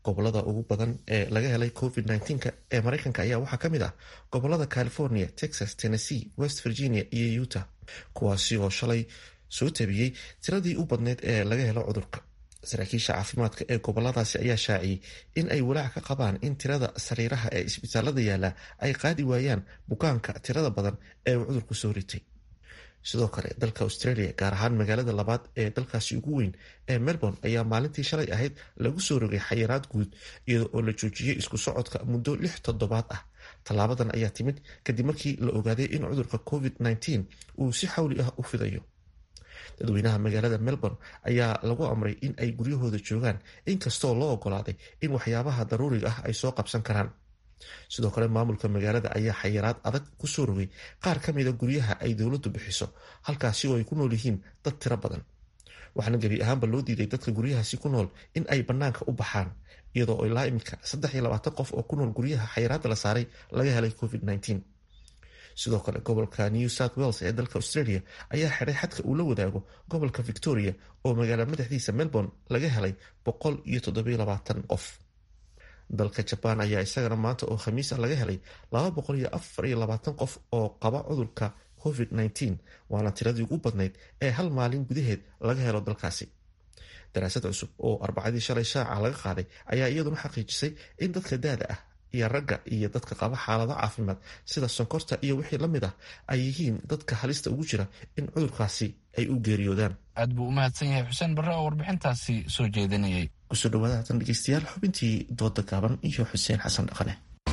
gobolada ugu badan ee laga helay covid -19 ee mareykanka ayaa waxaa ka mid ah gobolada california texas tennessee west virginia iyo utah kuwaasi oo shalay soo tabiyey tiradii u badneyd ee laga helo cudurka saraakiisha caafimaadka ee goboladaasi ayaa shaaciyey in ay walaac ka qabaan in tirada sariiraha ee isbitaalada yaala ay qaadi waayaan bukaanka tirada badan ee uu cudurku soo ritay sidoo kale dalka australia gaar ahaan magaalada labaad ee dalkaasi ugu weyn ee melbourne ayaa maalintii shalay ahayd lagu soo rogay xayiraad guud iyada oo la joojiyey isku socodka muddo lix toddobaad ah tallaabadan ayaa timid kadib markii la ogaaday in cudurka covid -19 uu si xawli ah u fidayo dadweynaha magaalada melbourne ayaa lagu amray in ay guryahooda joogaan inkastoo loo ogolaaday in waxyaabaha daruuriga ah ay soo qabsan karaan sidoo kale maamulka magaalada ayaa xayiraad adag kusoo rogay qaar ka mida guryaha ay dowladdu bixiso halkaasi oo ay ku nool yihiin dad tiro badan waxaana gebi ahaanba loo diiday dadka guryahaasi ku nool in ay bannaanka u baxaan iyadoo ilaa iminka saddex iyo labaatan qof oo ku nool guryaha xayiraadda la saaray laga helay covid -19 sidoo kale gobolka new south wales ee dalka australia ayaa xidhay xadka uu la wadaago gobolka victoria oo magaala madaxdiisa melbourne laga helay boqol iyo toddobiyo labaatan qof dalka jabaan ayaa isagana maanta oo khamiis ah laga helay laba boqol iyo afar iyo labaatan qof oo qaba cudurka covid -19 waana tiradii ugu badnayd ee hal maalin gudaheed laga helo dalkaasi daraasad cusub oo arbacadii shalay shaaca laga qaaday ayaa iyaduna xaqiijisay in dadka daada ah iyo ragga iyo dadka qaba xaalado caafimaad sida sonkorta iyo wixii la mid ah ay yihiin dadka halista ugu jira in cudurkaasi ay u geeriyoodaan aad buu u mahadsan yahay xuseen barre oo warbixintaasi soo jeedinayay kusoo dhawaada haatan dhegeystayaal xubintii dooda gaaban iyo xuseen xasan dhaqane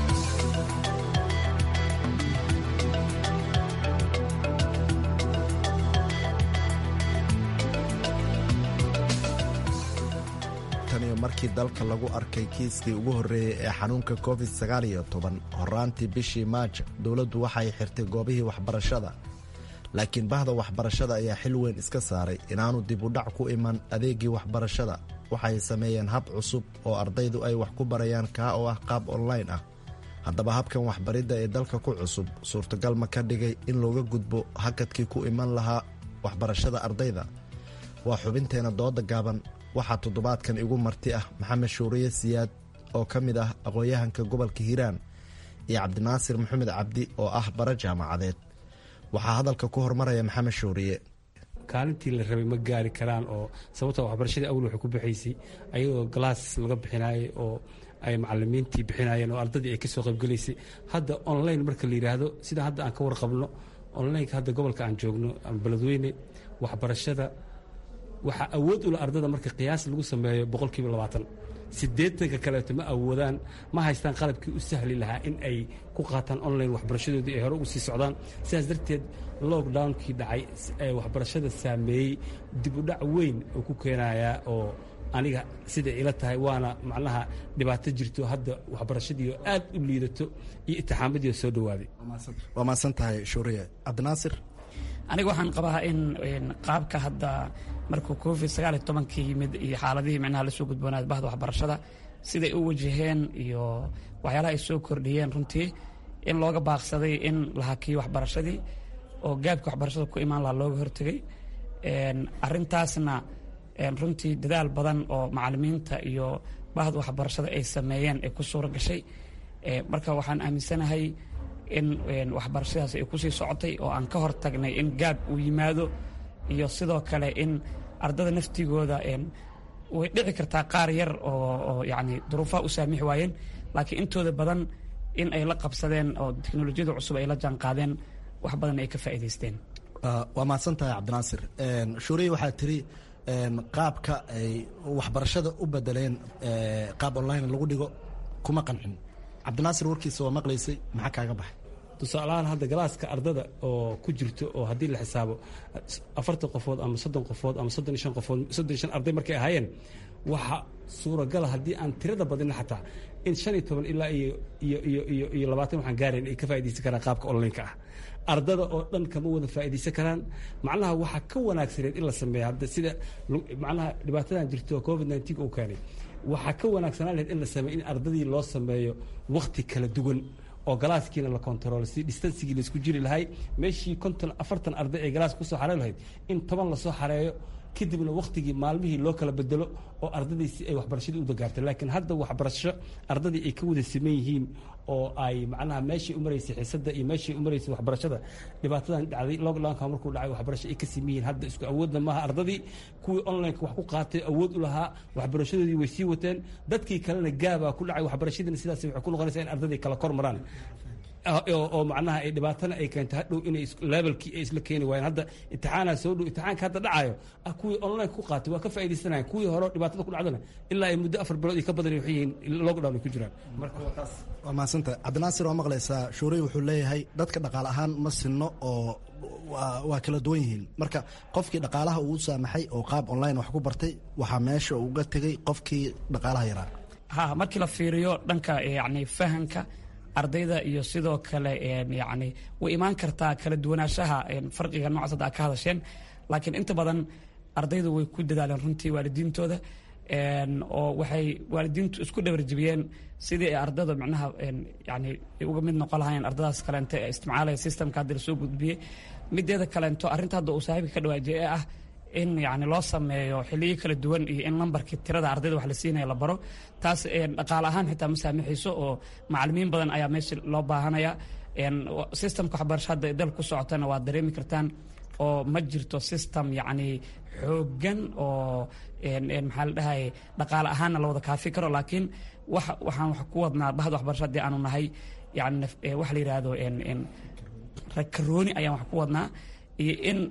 taniyo markii dalka lagu arkay kiiskii ugu horreeyey ee xanuunka covid sagaaliyo toban horaantii bishii maajo dowladdu waxay xirtay goobihii waxbarashada laakiin bahda waxbarashada ayaa xil weyn iska saaray inaanu dib u dhac ku iman adeegii waxbarashada waxay sameeyeen hab cusub oo ardaydu ay wax ku barayaan kaa oo ah qaab online ah haddaba habkan waxbaridda ee dalka ku cusub suurtagal ma ka dhigay in looga gudbo hakadkii ku iman lahaa waxbarashada ardayda waa xubinteena dooda gaaban waxaa toddobaadkan igu marti ah maxamed shuuriye siyaad oo ka mid ah aqoon-yahanka gobolka hiiraan iyo cabdinaasir maxamed cabdi oo ah bara jaamacadeed waxaa hadalka ku hormaraya maxamed shuuriye kaalintii la rabay ma gaari karaan oo sababta waxbarashadii awal waxay ku baxaysay ayagoo galaas laga bixinaayay oo ay macalimiintii bixinayeen oo ardadii ay ka soo qaybgelaysay hadda online marka la yidhaahdo sida hadda aan ka warqabno onlineka hadda gobolka aan joogno ama beledweyne waxbarashada waxaa awood ula ardada marka qiyaas lagu sameeyo boqolkiiba labaatan siddeetanka kaleeto ma awoodaan ma haystaan qalabkii u sahli lahaa in ay ku qaataan online waxbarashadoodii ay hore ugu sii socdaan sidaas darteed lockdownkii dhacay ee waxbarashada saameeyey dib u dhac weyn oo ku keenayaa oo aniga siday ila tahay waana macnaha dhibaato jirto hadda waxbarashadii oo aad u liidato iyo itixaamadii oo soo dhowaaday waa mahadsan tahay shuuriye cabdinaasir aniga waxaan qabaa in qaabka hadda markuu covid sagaaliyo tobankii yimid iyo xaaladihii micnaha lasoo gudboonaada bahda waxbarashada siday u wajaheen iyo waxyaalaha ay soo kordhiyeen runtii in looga baaqsaday in la hakiyo waxbarashadii oo gaabka waxbarashada ku imaan lahaa looga hortegay arintaasna runtii dadaal badan oo macalimiinta iyo bahda waxbarashada ay sameeyeen ay ku suura gashay marka waxaan aaminsanahay in waxbarashadaas ay kusii socotay oo aan ka hortagnay in gaab uu yimaado iyo sidoo kale in ardada naftigooda way dhici kartaa qaar yar oo yani duruufaha u saamixi waayeen laakiin intooda badan in ay la qabsadeen oo teknolojiyada cusub ay la jaanqaadeen wax badan ay ka faa'iidaysteen waa mahadsan tahay cabdinaasir shuuriye waxaa tiri qaabka ay waxbarashada u bedeleen qaab online lagu dhigo kuma qancin cabdinaasir warkiisa waa maqlaysay maxaa kaaga baxay tusaalahaan hadda galaaska ardada oo ku jirto oo haddii la xisaabo afartan qofood ama soddon qofood ama soddon iyo shan qofood soddon iyo shan arday markay ahaayeen waxa suuragala haddii aan tirada badina xataa in shan iyo toban ilaa iyo iyo iyo iyo iyo labaatan waxaan gaarayn ay ka faa'iidaysan karaan qaabka online-ka ah ardada oo dhan kama wada faa'iidaysan karaan macnaha waxaa ka wanaagsaneed in la sameeya hadda sida macnaha dhibaatadan jirto covid nineteen uu keenay waxaa ka wanaagsanaan lahayd in la sameeyo in ardadii loo sameeyo wakti kala duwan oo galaaskiina la kontaroolo si distansigii laisku jiri lahay meeshii konton afartan arday ee galaaska kusoo xarey lahayd in toban lasoo xareeyo kadibna waktigii maalmihii loo kala bedelo oo ardaday si ay waxbarashadii u dagaartay laakiin hadda waxbarasho ardadii ay ka wada siman yihiin oo ay macnaha meeshii u maraysay xiisadda iyo meeshii u maraysay waxbarashada dhibaatadan dhacday lockdownka markuu dhacay waxbarasho ay ka siman yihiin hadda isku awoodna maaha ardadii kuwii online wax ku qaatay awood u lahaa waxbarashadoodii way sii wateen dadkii kalena gaabaa ku dhacay waxbarashadiina sidaas waxay ku noqonaysaa in ardadii kala kor maraan oo macnaha ay dhibaatana ay keento hadhow inay levelkii ay isla keeni waayeen hadda imtixaanaa soo dhow imtixaanka hadda dhacayo kuwii online ku qaatay waa ka faa'idaysanayan kuwii hore dhibaatada ku dhacdana ilaa ay muddo afar bilood iyo ka badan waxay yihiin lockdown ay ku jiraan marka waa taas waa mahadsanta cabdinaasir waa maqlaysaa shuurey wuxuu leeyahay dadka dhaqaale ahaan ma sinno oo waa kala duwan yihiin marka qofkii dhaqaalaha uu saamaxay oo qaab online wax ku bartay waxaa meesha uga tegey qofkii dhaqaalaha yaraa ha markii la fiiriyo dhanka yani fahanka ardayda iyo sidoo kale yani way imaan kartaa kala duwanaanshaha farqiga noocaas hadda ka hadasheen laakiin inta badan ardaydu way ku dadaaleen runtii waalidiintooda oo waxay waalidiintu isku dhawarjibiyeen sidii ay ardada micnaha yani uga mid noqon lahaayeen ardadaas kaleente ee isticmaalaya systemka hadda lasoo gudbiyey mideeda kaleento arrinta hadda uu saaxiibka ka dhawaajiyay ee ah in yani loo sameeyo xiliyo kala duwan iyo in lambarkii tirada ardayda wax la siinaya la baro taas dhaqaale ahaan xitaa ma saamaxayso oo macalimiin badan ayaa meesha loo baahanaya systemka waxbarasho hadda dal ku socotana waad dareemi kartaan oo ma jirto system yacni xooggan oo maxaa la dhahay dhaqaale ahaanna la wada kaafi karo laakiin wax waxaan wax ku wadnaa bahda waxbarasho haddii aanu nahay yani waxa la yidhaahdo rakarooni ayaan wax ku wadnaa iyo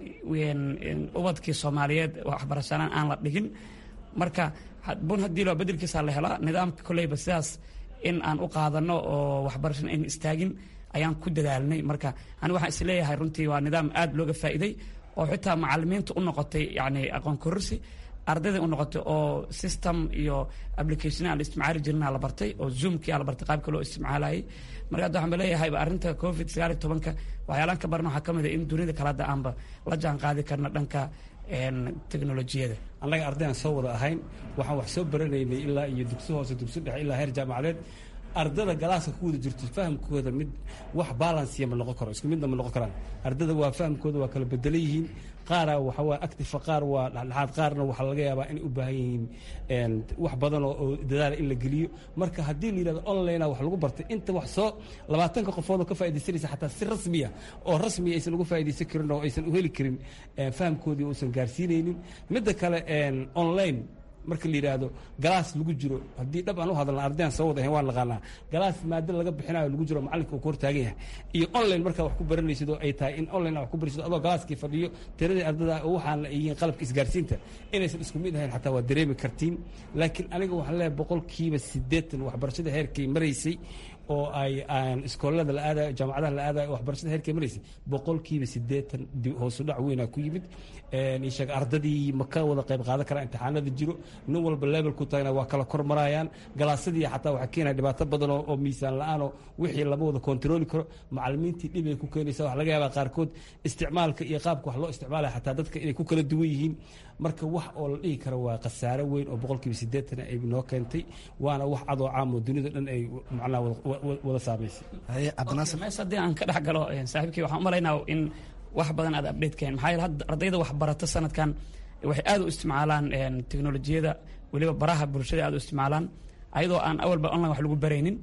in ubadkii soomaaliyeed waxbarashalaan aan la dhigin marka bun haddii loo bedelkiisa la helaa nidaamka koleyba sidaas in aan u qaadano oo waxbarashana ayna istaagin ayaan ku dadaalnay marka ani waxaan isleeyahay runtii waa nidaam aad looga faa'iiday oo xitaa macalimiinta u noqotay yani aqoon kororsi ardayda u noqotay oo system iyo application aan la isticmaali jirna la bartay oo zoomkii aa la bartay qaabka loo isticmaalayay marka hadda waxaan ba leeyahay arrinta covid sagaal iyo tobanka waxyaalaan ka barna waxaa ka mid a in dunida kale hadda aanba la jaan qaadi karna dhanka teknolojiyada annaga ardayaan soo wada ahayn waxaan wax soo baranaynay ilaa iyo dugsi hoose dugsi dhexe ilaa heer jaamacadeed ardada galaaska ku wada jirto fahamkooda mid wax balansiya ma noqon karo isku midna ma noqon karaan ardada waa fahamkooda waa kala bedelan yihiin qaara waxa waa active qaar waa dhexdhexaad qaarna waxaa laga yaabaa inay u baahan yihiin wax badan oo dadaala in la geliyo marka haddii la yidhahdo online wax lagu bartay inta wax soo labaatanka qofood oo ka faaidaysanaysa xataa si rasmiya oo rasmiya aysan uga faaidaysan karin oo aysan u heli karin fahamkoodii uusan gaarsiinaynin midda kale online marka la yidhaahdo galaas lagu jiro haddii dhab aan u hadalna ardayaan soo wada ahayn waan naqaanaa galaas maado laga bixinayo lagu jiro macalinka uu ku hortaagan yahay iyo online markaa wax ku baranaysid oo ay tahay in online wax ku baraysid adoo galaaskii fadhiyo tiradii ardada oo waxaan la yihiin qalabka isgaarsiinta inaysan isku mid ahayn xataa waa dareemi kartiin laakiin aniga waxaan leeyahay boqolkiiba siddeetan waxbarashada heerkay maraysay oo ay aan iskoolada la aadayo jaamacadaha la aadayo waxbarashada heerkay maraysay boqolkiiba siddeetan hoosu dhac weynaa ku yimid sheeg ardadii ma ka wada qayb qaadan karaa imtixaanada jiro nin walba levelku tagana waa kala kor marayaan galaasadii xataa waxaa keenaya dhibaato badan oo miisaan la-aanoo wixii lama wada kontarooli karo macalimiintii dhib ay ku keenaysa waxa laga yaabaa qaarkood isticmaalka iyo qaabka wax loo isticmaalaya xataa dadka inay ku kala duwan yihiin marka wax oo la dhihi karo waa khasaare weyn oo boqolkiiba siddeetan ay noo keentay waana wax cadoo caam oo dunida dhan ay macnaha wada saamaysay mees haddii aan ka dhex galo saaxiibkii waxaan u malaynaa in wax badan aad update keen maxaa yeele hadda ardayda waxbarata sanadkan waxay aad u isticmaalaan teknolojiyada weliba baraha bulshada aad u isticmaalaan ayadoo aan awalba online wax lagu baraynin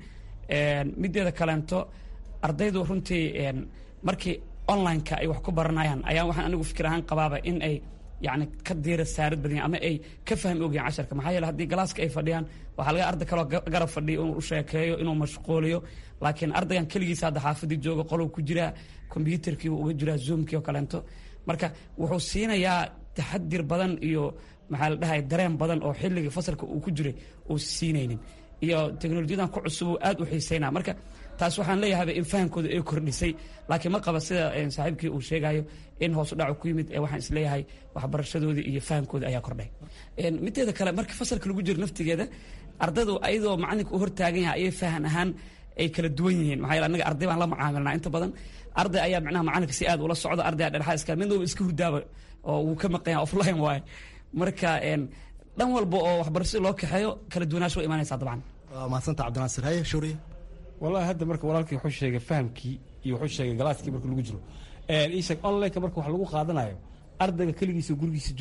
mideeda kaleento ardaydu runtii markii online-ka ay wax ku baranayaan ayaa waxaan anigu fikir ahaan qabaaba in ay yani ka diira saarad badanya ama ay ka fahmi ogyahin casharka maxaa yeele haddii galaaska ay fadhiyaan waxaa laga arday kaloo garab fadhiyo inuu u sheekeeyo inuu mashquuliyo laakiin ardaygan keligiisa hadda xaafadii jooga qolow ku jiraa kombyuutarkiibu uga jiraa zoomkii oo kaleento marka wuxuu siinayaa taxadir badan iyo maxaa la dhahay dareen badan oo xilligii fasalka uu ku jiray uu siinaynin iyo teknolojiyadan ku cusub uu aad u xiiseynaa marka taas waxaan leeyahayba in fahamkooda ay kordhisay laakiin ma qaba sida saaxiibkii uu sheegayo in hoos u dhacu ku yimid waxaan isleeyahay waxbarashadoodii iyo fahamkooda ayaa kordhay mideeda kale marka fasalka lagu jiro naftigeeda ardaydu ayadoo macalinka u hortaagan yahay ayay fahan ahaan ay kala duwan yihiin maxaa yeele annaga arday baan la macaamilnaa inta badan arday ayaa micnaha macalinka si aad ula socda arday aa dhexaa iska midnaba iska hurdaaba oo wuu ka maqan yahay offline waaye marka dhan walba oo waxbarashada loo kaxeeyo kala duwanaansho way imaanaysaa dabcan waa mahadsanta cabdinaasir haye shuuriye wallahi hadda marka walaalkii wuxuu sheegay fahamkii iyo wuxuu sheegay galaaskii marka lagu jiro ii sheeg online-ka marka wax lagu qaadanayo ardayga keligiisa gurigiisa jooga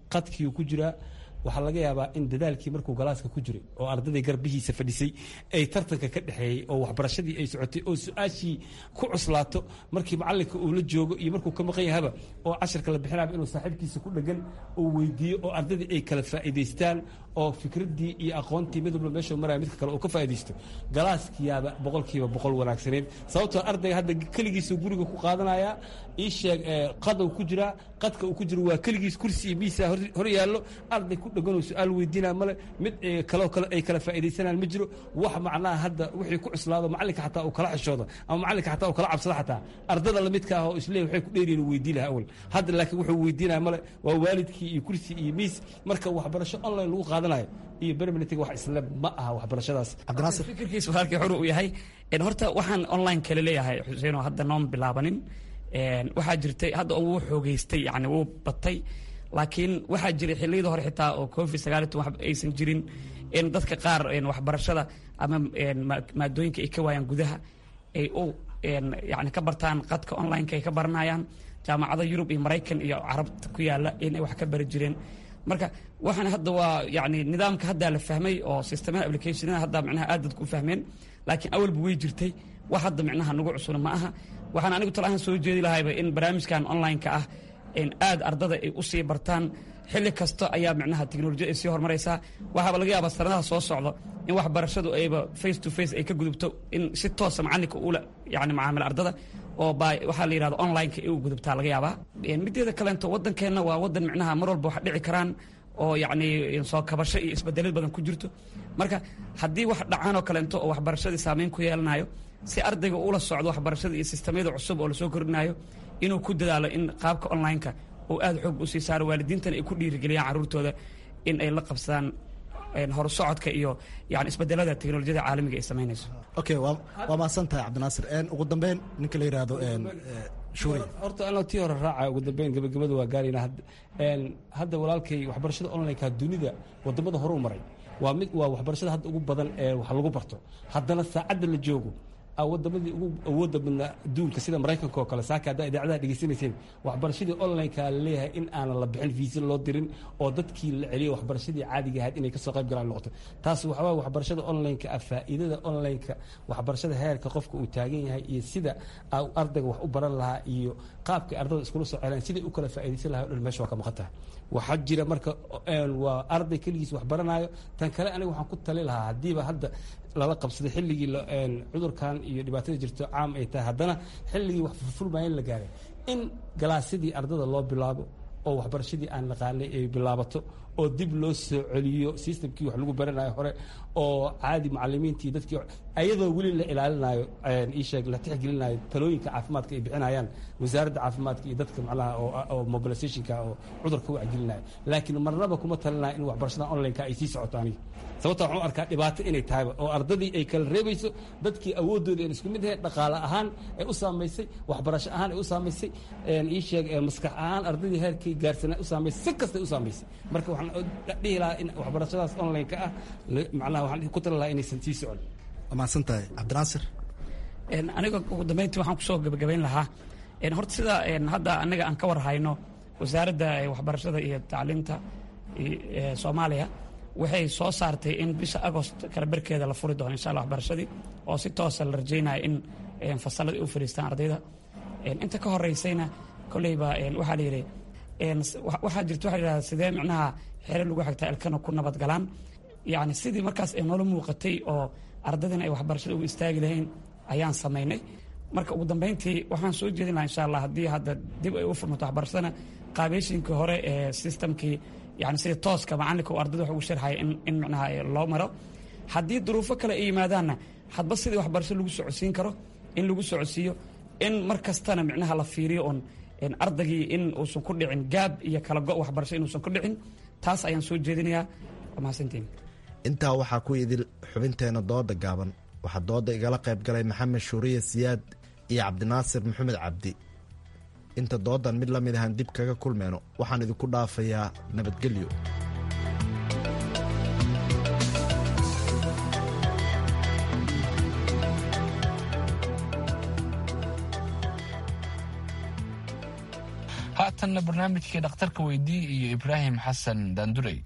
qadkiiu ku jiraa waxaa laga yaabaa in dadaalkii markuu galaaska ku jiray oo ardaday garbihiisa fadhisay ay tartanka ka dhexeeyey oo waxbarashadii ay socotay oo su-aashii ku cuslaato markii macalinka uu la joogo iyo markuu ka maqan yahaba oo casharka la bixinaba inuu saaxiibkiisa ku dhegan uu weydiiyo oo ardadii ay kala faa'iidaystaan oo fikraddii iyo aqoontii mid walba meeshuu maraya midka kale uu ka faa'iidaysto galaaskiyaaba boqolkiiba boqol wanaagsaneyd sababtoo ardayga hadda keligiisa guriga ku qaadanaya ii sheeg qadou ku jiraa qadka uu ku jiro waa keligiis kursi iyo miisa hor yaallo arday ku dheganoo su-aal weydiinaa male mid kaloo kale ay kala faa'iidaysanaan ma jiro wax macnaha hadda wixii ku cuslaado macalinka xataa uu kala xishoodo ama macalinka xataa uu kala cabsado xataa ardada lamidka ah oo isleey waxay ku dheeriyin uu weydii lahaa awal hadda laakiin wuxuu weydiinaya male waa waalidkii iyo kursi iyo miis marka waxbarasho online lagu qaadanayo iyo berminitiga wax isle ma aha waxbarashadaas cabdinaasir fikirkiisa walaalkii xuru uu yahay horta waxaan online kale leeyahay xuseen oo hadda noon bilaabanin waxaa jirtay hadda wuu xoogeystay yani wuu batay laakiin waxaa jiray xilliyada hore xitaa oo covid sagaaliy toban aysan jirin in dadka qaar waxbarashada ama maadooyinka ay ka waayaan gudaha ay u yani ka bartaan qadka online-ka ay ka baranayaan jaamacada yurub iyo maraykan iyo carabta ku yaala inay wax ka bari jireen marka waxaan hadda waa yani nidaamka haddaa la fahmay oo systemada applicationada hadda micnaha aad dadku u fahmeen laakiin awalba way jirtay wax hadda micnaha nagu cusuna ma aha waxaan anigu talahaan soo jeedi lahayba in barnaamijkan online-ka ah aad ardada ay usii bartaan xilli kasta ayaa micnaha teknolojiyad ay sii horumaraysaa waxaaba laga yaabaa sanadaha soo socdo in waxbarashadu ayba face to face ay ka gudubto in si toosa macalinka ula yani macaamil ardada oo ba waxaa la yidhahda online-ka ay u gudubtaa laga yaabaa mideeda kaleento waddankeenna waa waddan micnaha mar walba wax dhici karaan oo yacni soo kabasho iyo isbedelad badan ku jirto marka haddii wax dhacaan oo kaleento oo waxbarashadii saameyn ku yeelanayo si ardayga ula socdo waxbarashada iyo sistamyada cusub oo lasoo kordhinayo inuu ku dadaalo in qaabka online-ka uu aada xoog usii saaro waalidiintana ay ku dhiirigeliyaan carruurtooda in ay la qabsadaan horusocodka iyo yani isbedelada teknolojiyada caalamiga ay samaynayso okay waa waa mahadsan tahay cabdinaasir ugu dambeyn ninka la yidhaahdo shuri horta anoo tii hore raaca ugu dambeyn gabagabada waa gaarayna hadda walaalkay waxbarashada online-ka dunida wadamada hore u maray waa mid waa waxbarashada hadda ugu badan ee wax lagu barto haddana saacadda la joogo wadamadii ugu awooda badnaa adduunka sida maraykanka oo kale saaka haddaa idaacadaha dhegeysanayseen waxbarashadii online-ka laleeyahay in aanan la bixin fiisa loo dirin oo dadkii la celiyo waxbarashadii caadiga ahayd inay kasoo qayb galaan noqoto taas waxaa waye waxbarashada online-ka ah faa'iidada online-ka waxbarashada heerka qofka uu taagan yahay iyo sida ardayga wax u baran lahaa iyo qaabkay ardada iskula soo celaan siday u kala faa'iidaysan lahay o dhan meesha waa ka maqan tahay waxaa jira marka waa arday keligiis wax baranaayo tan kale aniga waxaan ku tali lahaa haddiiba hadda lala qabsaday xilligii cudurkan iyo dhibaatada jirto caam ay tahay haddana xilligii wax furfurmaya in la gaaray in galaasyadii ardada loo bilaabo oo waxbarashadii aan naqaanay ay bilaabato oo dib loo soo celiyo systemkii wax lagu baranayo hore oo caadi macalimiintii dadkii ayadoo weli la ilaalinayo iisheeg la tixgelinayo talooyinka caafimaadka ay bixinayaan wasaaradda caafimaadka iyo dadka macnaha oo mobilizationka oo cudurka wacgelinayo laakiin marnaba kuma talinayo in waxbarashada online-ka ay sii socoto aniga sababta waxaan u arkaa dhibaato inay tahayba oo ardadii ay kala reebayso dadkii awoodooda aan isku mid ahayn dhaqaale ahaan ay u saamaysay waxbarasho ahaan ay u saamaysay ii sheeg maskax ahaan ardadii heerkii gaarsanaa u saamaysay si kastay u saamaysay marka waxaan dhihi lahaa in waxbarashadaas online-ka ah macnaha waxaan ku tali lahaa inaysan sii socon waa mahadsan tahay cabdinaasir aniga ugu dambeyntii waxaan kusoo gabagabayn lahaa horta sida hadda anaga aan ka war hayno wasaaradda waxbarashada iyo tacliinta soomaaliya waxay soo saartay in bisha agost kala barkeeda la furi doono insha alla waxbarashadii oo si toosa la rajaynaya in fasalladii u fadhiistaan ardayda inta ka horeysayna kolleyba waxaa la yidhi waxaa jirta waxa yidhahda sidee micnaha xere lagu xigtaa ilkana ku nabad galaan yacni sidii markaas ay noola muuqatay oo ardadina ay waxbarashada ugu istaagi lahayn ayaan samaynay marka ugu dambeyntii waxaan soo jeedin lahaa insha allah haddii hadda dib ay u furmato waxbarashadana qaabeyshinkii hore ee systemkii yani sida tooska macalinka uu ardada wax ugu sharxaya in micnaha loo maro haddii duruufo kale ay yimaadaanna hadba sidii waxbarasho lagu socodsiin karo in lagu socodsiiyo in mar kastana micnaha la fiiriyo oon ardaygii in uusan ku dhicin gaab iyo kala go' waxbarasho inuusan ku dhicin taas ayaan soo jeedinayaa waa mahadsantiin intaa waxaa ku idil xubinteena dooda gaaban waxaa dooda igala qayb galay maxamed shuuriye siyaad iyo cabdinaasir maxamed cabdi inta doodan mid la mid ahaan dib kaga kulmeyno waxaan idinku dhaafayaa nabadgelyo haatanna barnaamijkii dhakhtarka weydii iyo ibraahim xasan daandurey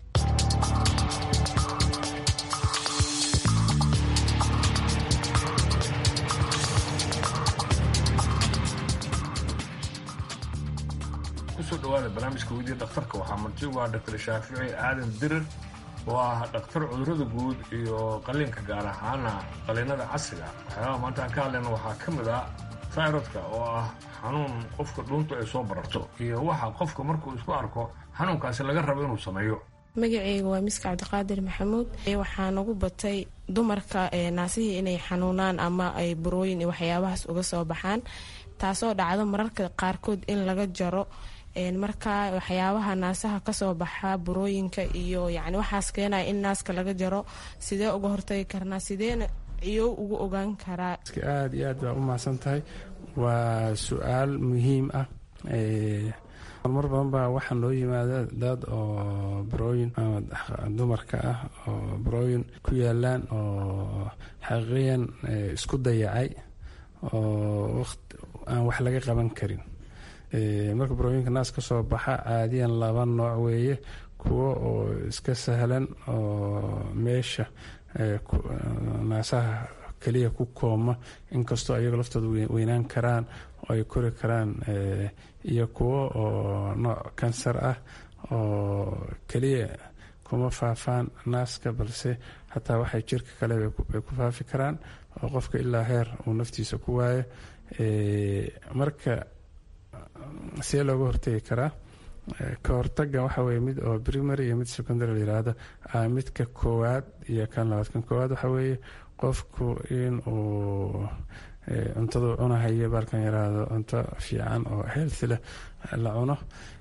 kusoo dhawaada barnaamijka weydiya dhakhtarka waxaa marti u ah dr shaafici aadan dirir oo ah dhakhtar cudurada guud iyo qaliinka gaar ahaana qaliinada casriga waxyaabaha maanta aan ka hadlayna waxaa ka mid ah tayrodka oo ah xanuun qofka dhuuntu ay soo bararto iyo waxa qofka markuu isku arko xanuunkaasi laga rabo inuu sameeyo magaceyga waa miska cabdiqaadir maxamuud waxaa nagu batay dumarka naasihii inay xanuunaan ama ay burooyin iyo waxyaabahaas uga soo baxaan taasoo dhacdo mararka qaarkood in laga jaro marka waxyaabaha naasaha kasoo baxa burooyinka iyo yani waxaas keenaya in naaska laga jaro sidee uga hortagi karnaa sideena ciyow ugu ogaan karaa aada iyo aad baa u mahadsan tahay waa su-aal muhiim ah marmar badan baa waxaa noo yimaada dad oo barooyin ama dumarka ah oo barooyin ku yaalaan oo xaqiiqiyan isku dayacay oo aan wax laga qaban karin marka barooyinka naas ka soo baxa caadiyan laba nooc weeye kuwo oo iska sahlan oo meesha naasaha keliya ku kooma inkastoo ayaga laftooda weynaan karaan oo ay kori karaan iyo kuwo oo nooc kansar ah oo keliya kuma faafaan naaska balse hataa waxay jirka kale ay ku faafi karaan oo qofka ilaa heer uu naftiisa ku waayo marka see looga hortegi karaa ka hortaga waxa weye mid oo primary iyo mid secondary layihahdo midka koowaad iyo kan labaad kan koowaad waxa weeye qofku in uu cuntadu cunahayo baalkan yaraahdo cunto fiican oo healthy leh la cuno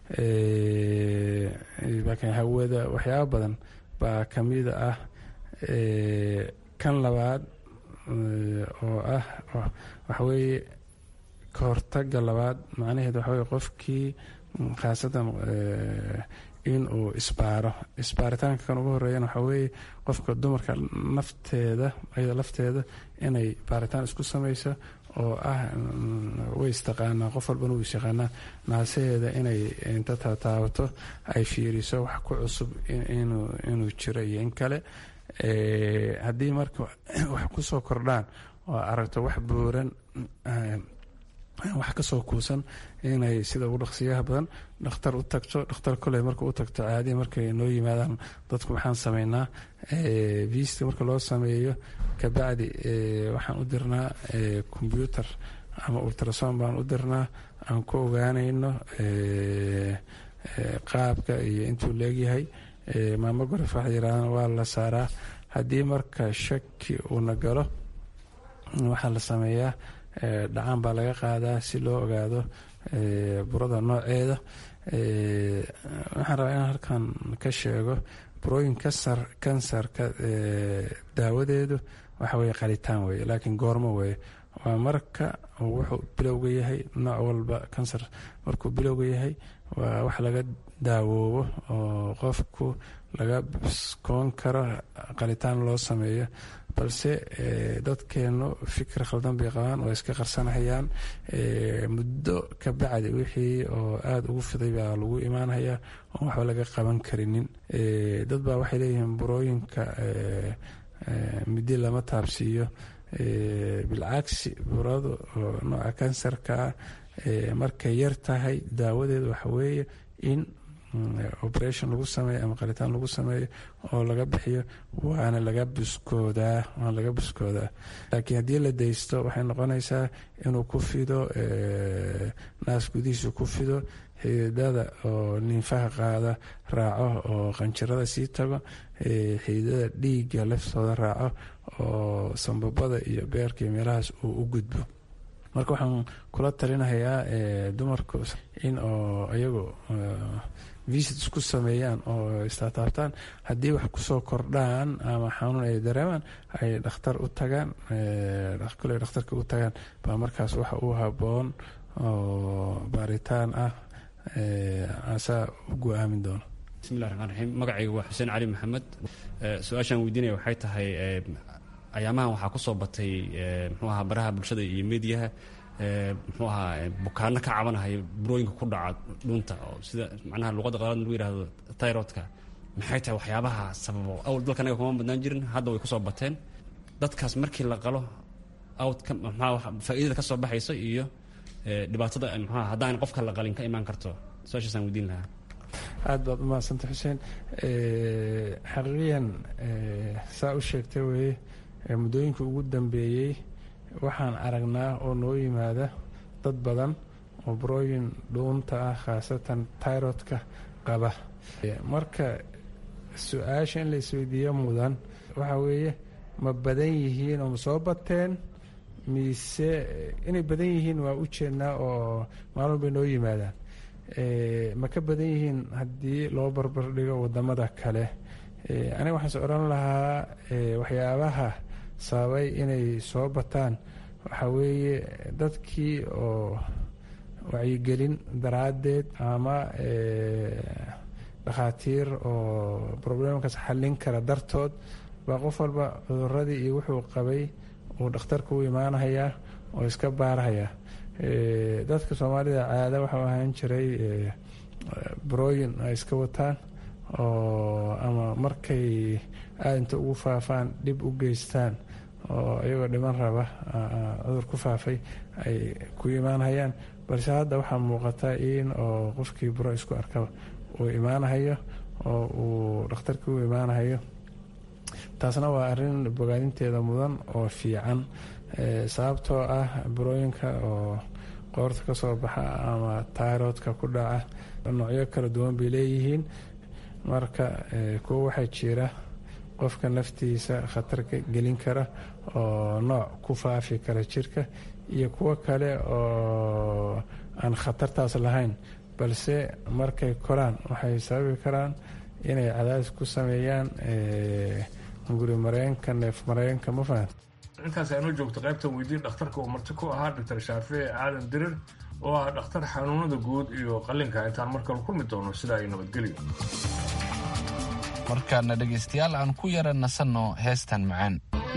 baalkan hawada waxyaaba badan baa kamida ah kan labaad oo ah waxaweeye ka hortaga labaad macnaheed waxa weye qofkii khaasatan in uu isbaaro isbaaritaanka kan ugu horeeyana waxaa weeye qofka dumarka nafteeda ayada lafteeda inay baaritaan isku samayso oo ah way istaqaanaa qof walbana wuu isyaqaanaa naasaheeda inay inta tataabato ay fiiriso wax ku cusub inuu jiro iyo in kale haddii marka wax kusoo kordhaan oo aragto wax buuran wax kasoo kuusan inay sida ugu dhaqsiyaha badan dhakhtar u tagto dhakhtar koley marka u tagto caadiya markay noo yimaadaan dadku maxaan sameynaa viista marka loo sameeyo kabacdi waxaan u dirnaa combyuter ama ultrason baan u dirnaa aan ku ogaanayno qaabka iyo intuu leegyahay maamogoraf waxa yirahdaan waa la saaraa haddii marka shaki uuna galo waxaa la sameeyaa dhacaan baa laga qaadaa si loo ogaado burada nooceeda waxaan rabaa inaan halkan ka sheego burooyin kasar kansarka daawadeedu waxa weye qalitaan weye laakiin goormo weye waa marka wuxuu bilowga yahay nooc walba kansar markuu bilowga yahay waa wax laga daawoobo oo qofku laga biskoon karo qalitaan loo sameeyo balse dadkeenu fikir khaldan bay qabaan oo iska qarsanahayaan muddo ka bacdi wixii oo aada ugu fiday baa lagu imaanhayaa oon waxba laga qaban karinin dad baa waxay leeyihiin burooyinka midi lama taabsiiyo bilcagsi buradu oo nooca kansarkaa markay yar tahay daawadeedu waxa weeye in operation lagu sameeyo ama qalitaan lagu sameeyo oo laga bixiyo waana laga buskoodaa waana laga buskoodaa laakiin haddii la daysto waxay noqonaysaa inuu ku fido naas gudihiisu ku fido xididada oo ninfaha qaada raaco oo qanjirada sii tago xididada dhiigga laftooda raaco oo sambabada iyo beerka iyo meelahaas uu u gudbo marka waxaan kula talinahayaa dumarku in oo iyagu visit isku sameeyaan oo istaataabtaan haddii wax kusoo kordhaan ama xanuun ay dareemaan ay dhakhtar u tagaan kole dhakhtarka u tagaan baa markaas waxa uu haboon oo baaritaan ah asaa u go-aamin doono bismillahi raxmaan raxiim magacayga waa xuseen cali maxamed su-aashaan weydiinaya waxay tahay ayaamahan waxaa kusoo batay muxuu ahaa baraha bulshada iyo mediyaha muxuu ahaa bukaano ka cabanahaya burooyinka ku dhaca dhunta oo sida macnaha luqadda qalaad lagu yidhaahdo tyrodka maxay tahay waxyaabaha sababo awal dalka anaga kuma badnaan jirin hadda way kusoo bateen dadkaas markii la qalo outka maxaa faa'iidada ka soo baxaysa iyo dhibaatada maxaa haddaan qofka la qalin ka imaan karto su-aashaasaan weydiin lahaa aada baad umahadsanta xuseen xaqiiqiyan saa u sheegtay weye muddooyinkii ugu dambeeyey waxaan aragnaa oo noo yimaada dad badan oo burooyin dhuunta ah khaasatan tyrodka qaba marka su-aasha in la isweydiiyo mudan waxaa weeye ma badan yihiin oo ma soo bateen mise inay badan yihiin waa u jeednaa oo maalin bay noo yimaadaan ma ka badan yihiin haddii loo barbar dhigo wadamada kale aniga waxaan is odhan lahaa waxyaabaha sababay inay soo bataan waxaa weeye dadkii oo wacyigelin daraaddeed ama dhakhaatiir oo problemkaas xallin kara dartood baa qof walba cuduradii iyo wuxuu qabay uu dhakhtarka u imaanahayaa oo iska baarahayaa dadka soomaalida caada waxau ahaan jiray brooyin ay iska wataan oo ama markay aada inta ugu faafaan dhib u geystaan oo iyagoo dhiman raba cudur ku faafay ay ku imaanhayaan balse hadda waxaa muuqata in oo qofkii buro isku arkaba uu imaanahayo oo uu dhakhtarkii u imaanahayo taasna waa arrin bogaadinteeda mudan oo fiican sababtoo ah burooyinka oo qoorta ka soo baxa ama tairodka ku dhaca noocyo kala duwan bay leeyihiin marka kuwo waxaa jira qofka naftiisa khatar gelin kara oo nooc ku faafi kara jirka iyo kuwo kale oo aan khatartaas lahayn balse markay koraan waxay sababi karaan inay cadaadis ku sameeyaan guri mareenka neef mareenka ma fahan intaas aynoo joogto qaybtan weydiin dhakhtarka uu marti ku ahaa doctor shaafici aadan dirir oo ah dhakhtar xanuunada guud iyo qallinka intaan mar kale kulmi doono sida ay nabadgelyo markaana dhegaystayaal aan ku yara nasanno heestan macaan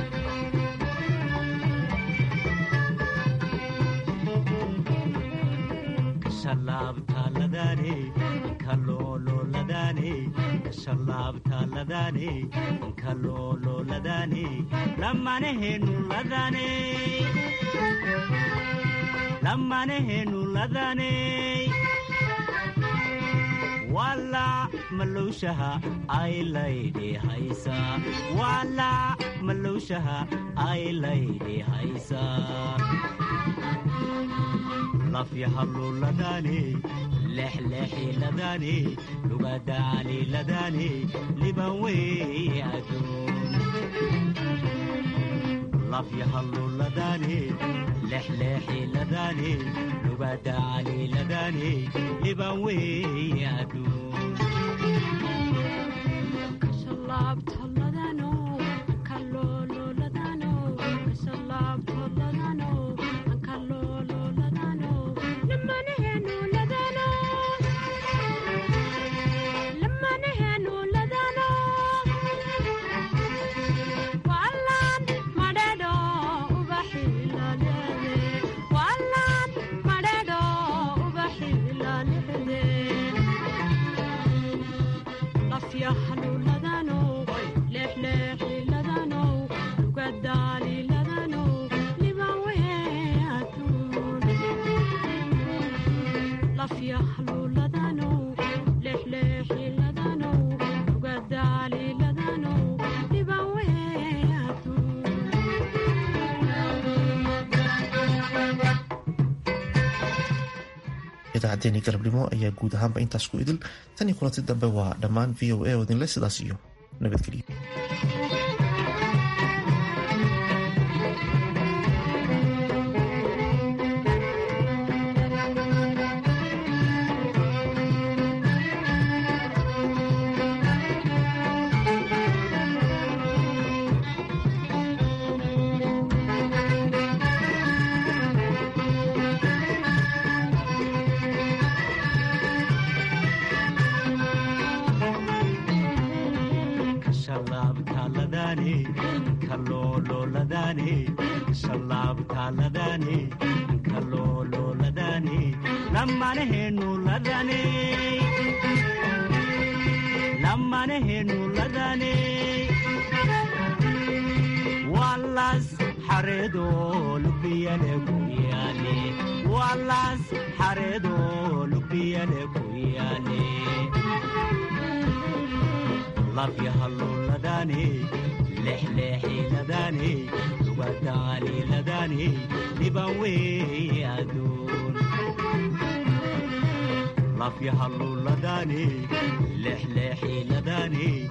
lammanahenu ladaney wala malowshaha aylaydhi haysa wala malowshaha aylaydhi haysa lafyahalluladane lexlexi ladane lugadaali ladane liban wey aduun lafyahalluladane lexlexi ladane lugadaali ladane liban wey aduun idaacaddeenii galabnimo ayaa guud ahaanba intaas ku idil tan iyo kulanti dambe waa dhammaan v o a oo idinle sidaas iyo nabadgelyo kaloolooladane shallaabtaaladane kaloo lamanahenu ladane lamanahenu ladane walas xareedo lubiyale ku yaale walas xareedo lubiyale ku yaale lafyahalluladane lexleexiladane lugadaaliladane liban weeye aduun lafyahalluladane lexleexiladane